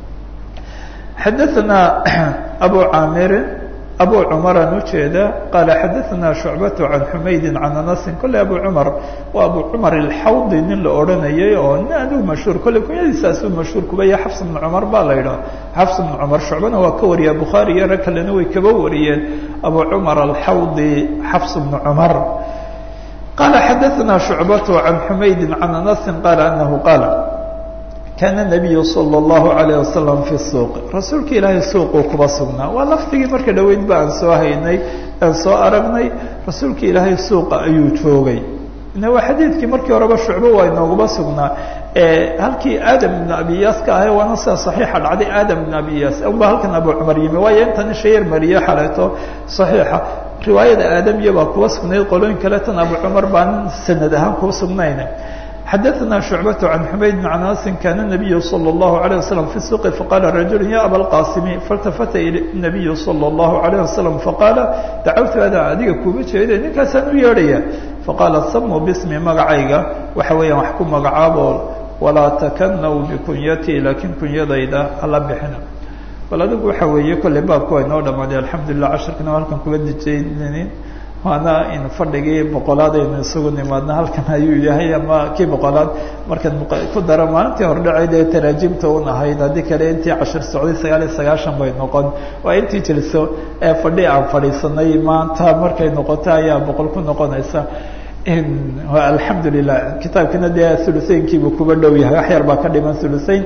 xadaثna abu caamirin abu cumaraan ujeeda qaala xadaثna shucbatu can xumaydi can anasin kolley abu cumar waa abu cumar alxawdi nin la odhanayay oo nin adigu mashhuur kolley kunyadiisaasuu mashhuur kuba yahay xafs bnu cumar baa la yidhaha xafs bnu cumar shucbana waa ka wariya bukhaari iyo rag kalena way kaba wariyeen abu cumar alxawdi xafs bnu cumar qaala xadaثna shucbatu can xumaydi can anasin qaala anahu qaala kaana nabiyu sala allahu alayh wasalam fi suuq rasuulka ilaahay suuquu kuba sugnaa waa lafdigii marka dhoweyd ba aan soo haynay aan soo aragnay rasuulka ilaahay suuqa ayuu joogay ina waa xadiidkii markii horeba shucbo waa inoogaba sugnaa halkii aadam ibn abiyaas ka ahay waana sida saxiixa dhacday aadam ibn abiyaas unba halkan abu cumar yimi waayo intan shayar mariye xaleeto saxiixa riwaayada aadamiya baa kuba sugnayd qolooyin kale tan abu cumar baan sanad ahaan kuba sugnayna xadaثna شhucbaة can xumayd bn anasin kana الnabiyu slى الlahu عalيه waslم fi suqi faqala rajul ya aba اlqasimi faاltafata الnabiyu slى الlahu عalيه waslم faqaala dacawtu ada adiga kuma jeeda ninkaasaan u yeedhaya faqaala samuu bismi magacayga waxa weeyaan wax ku magacaabo walaa takanaw bikunyatii laakiin kunyadayda hala bixina bal adigu waxa weeye kolley baabku waa inoo dhamaaday alxamdu lilah casharkana halkan kuga dijaynin waana in fadhigii boqolaad aynu isugu nimaadna halkan ayuu yahay ama kii boqolaad markaan ku daro maalintii hordhaceyd ee taraajimta un ahayd haddii kale intii cashir socday sagaal iyo sagaashan bay noqon waa intii jeliso ee fadhi aan fadhiisanay maanta markay noqoto ayaa boqol ku noqonaysa alxamdu lilah kitaabkina dee thuluseynkiibuu kuba dhow yahay wax yar baa ka dhiman thuluseyn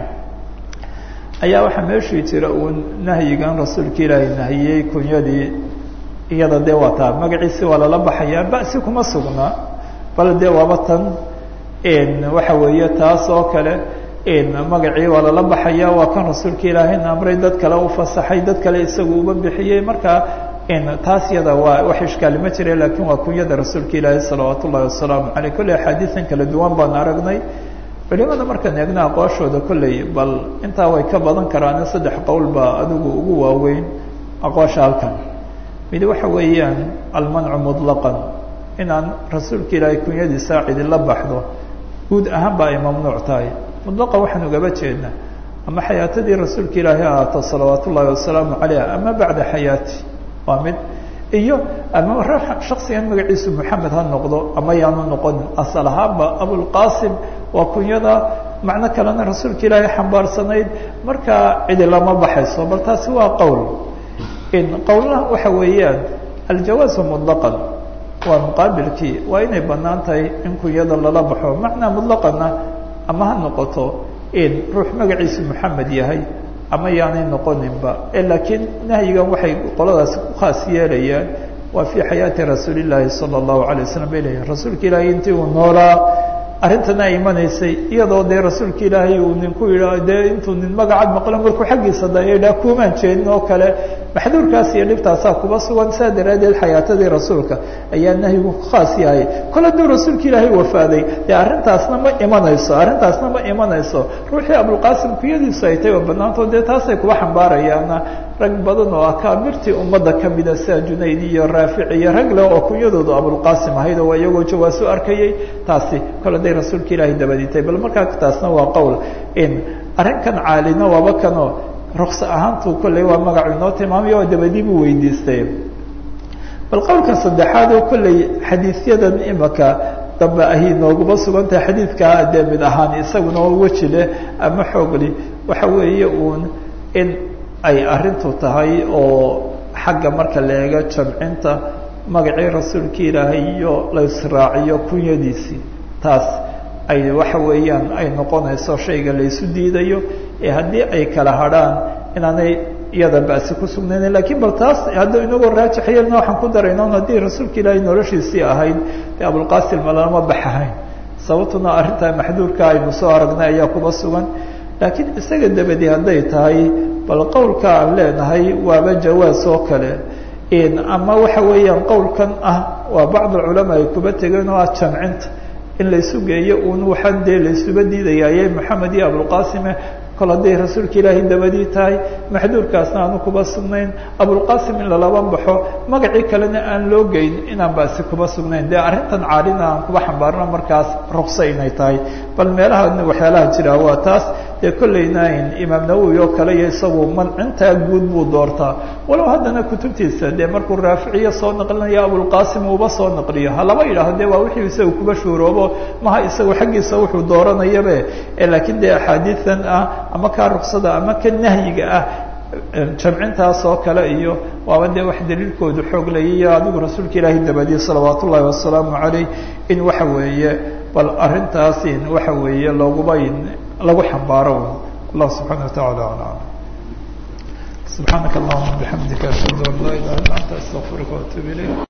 ayaa waxaa meeshii jira uun nahyigan rasuulka ilaahay nahiyey kunyadii iyada dee waa taa magaciisi waa lala baxayaa basi kuma sugna bal dee waaba tan waxa weeye taas oo kale magacii waa lala baxaya waa kan rasuulka ilaahayna amray dad kale u fasaxay dad kale isagu uba bixiyey marka taas yada waa wax ishkaali ma jira lakin waa kunyada rasuulka ilaahi salawaat ullahi wasalaamu aleyh kolley axaadiisan kala duwan baan aragnay culimada markaan eegna aqooshooda kolley bal intaa way ka badan karaan saddex qowl baa adigu ugu waaweyn aqoosha halkan mid waxa weeyaan almancu muطlaqan inaan rasuulka ilaahay kunyadiisa cidila baxdo guud ahaan ba ay mamnuuc tahay muطlaqan waxaan ugaba jeednaa ama xayaatadii rasuulka ilaahi ahaato salawaat ullahi wasalaamu calayh ama bacda xayaati waa mid iyo ama shaksigan magaciisu moxamed ha noqdo ama yaanu noqonin asal ahaanba abulqasim waa kunyada macno kalena rasuulka ilaahay xambaarsanayd markaa cidi lama baxayso bal taasi waa qowl qowlna waxa weeyaan aljawaazu muطlaqan waa muqaabilkii waa inay banaan tahay in kunyada lala baxo macnaa muطlaqana ama ha noqoto ruux magaciisu moxamed yahay ama yaanay noqoninba laakiin nahyigan waxay qoladaasi ku khaas yeelayaan waa fii xayaati rasuuli llaahi sala allahu alay wasalam bay leeyihin rasuulka ilaahay intii uu noolaa arrintana imanaysay iyadoo dee rasuulka ilaahay uu ninku yidha dee intuu nin magacad maqlo markuu xaggiisa dayadhaa kuumaan jeedin oo kale maxduurkaas iyo dhibtaasaa kuba sugan saa daraaddeed xayaatadii rasuulka ayaa nahyigu khaas yahay kol hadduu rasuulka ilaahay wafaaday dee arrintaasna ma imanayso arrintaasna ma imanayso ruuxii abulqaasim kuyadiisu ay tahay oo banaantood dee taasay kuba xambaarayaana rag badan oo akaamirtii ummadda kamida sida junayd iyo raafic iyo rag leh oo kunyadoodu abulqaasim ahayd oo iyagoo jawaasu arkayay taasi kol hadday rasuulka ilaahay dabaditay bal markaa taasna waa qowl in arrinkan caalina waaba kanoo ruksa ahaantu kolley waa magacu inoo tilmaamaya oo dabadii buu weydiistay bal qowlka saddexaad oo kolley xadiisyadan imaka dambe ahi nooguba sugan tahay xadiidkaa dee mid ahaan isaguna oo weji leh ama xoogli waxa weeye uun in ay arrintu tahay oo xagga marka la eego jamcinta magacii rasuulka ilaahay iyo la israaciyo kunyadiisii taas ay waxa weeyaan ay noqonayso shayga la isu diidayo ee haddii ay kala hadrhaan inaanay iyada basi ku sugnaynen lakiin bal taas hadda inagoo raajix yeelna waxaan ku darayna un haddii rasuulka ilaahay noloshiisii ahayd dee abulqasim lama baxahayn sababtuna arrintaa maxduurka aynu soo aragnay ayaa kuba sugan laakiin isaga dabadi hadday tahay bal qowlka aan leenahay waaba jawaas oo kale ama waxa weeyaan qowlkan ah waa bacd culamaa ay kuba tegeen oo ah jamcinta in laysu geeyo un waxaan dee laysuba diidayaye moxamed iyo abulqasime kol hadday rasuulka ilaahay dabadii tahay maxduurkaasna aanu kuba sugnayn abulqasim in lalaba baxo magacii kalena aan loo geyn inaan basi kuba sugnayn dee arrintan caalina aan kuba xambaarno markaas rukso inay tahay bal meelaha waxyaalaha jira waa taas dee kollayna imaam nawowi oo kale iyo isagu mancintaa guud buu doortaa walow haddana kutubtiisa dee markuu raaficiyo soo naqlinayo abulqasim uuba soo naqliyo ha laba yidhaaho de waa wixii isaga kuba shuuroobo maha isagu xaggiisa wuxuu dooranayabe laakiin dee axaadiidan ah ama kaa ruksada ama ka nahyiga ah jamcintaas oo kale iyo waaba dee wax daliilkoodu xoog layiyo adigu rasuulka ilaahay dabadiye salawaat ullahi wasalaamu calayh in waxa weeye bal arrintaas in waxa weeye looguba lagu xambaaro allah subxaana wataعala alam subxaanaka allahuma bixamdika ashhadu an laa ilaha illa anta astaqfiruka waatuub ilayk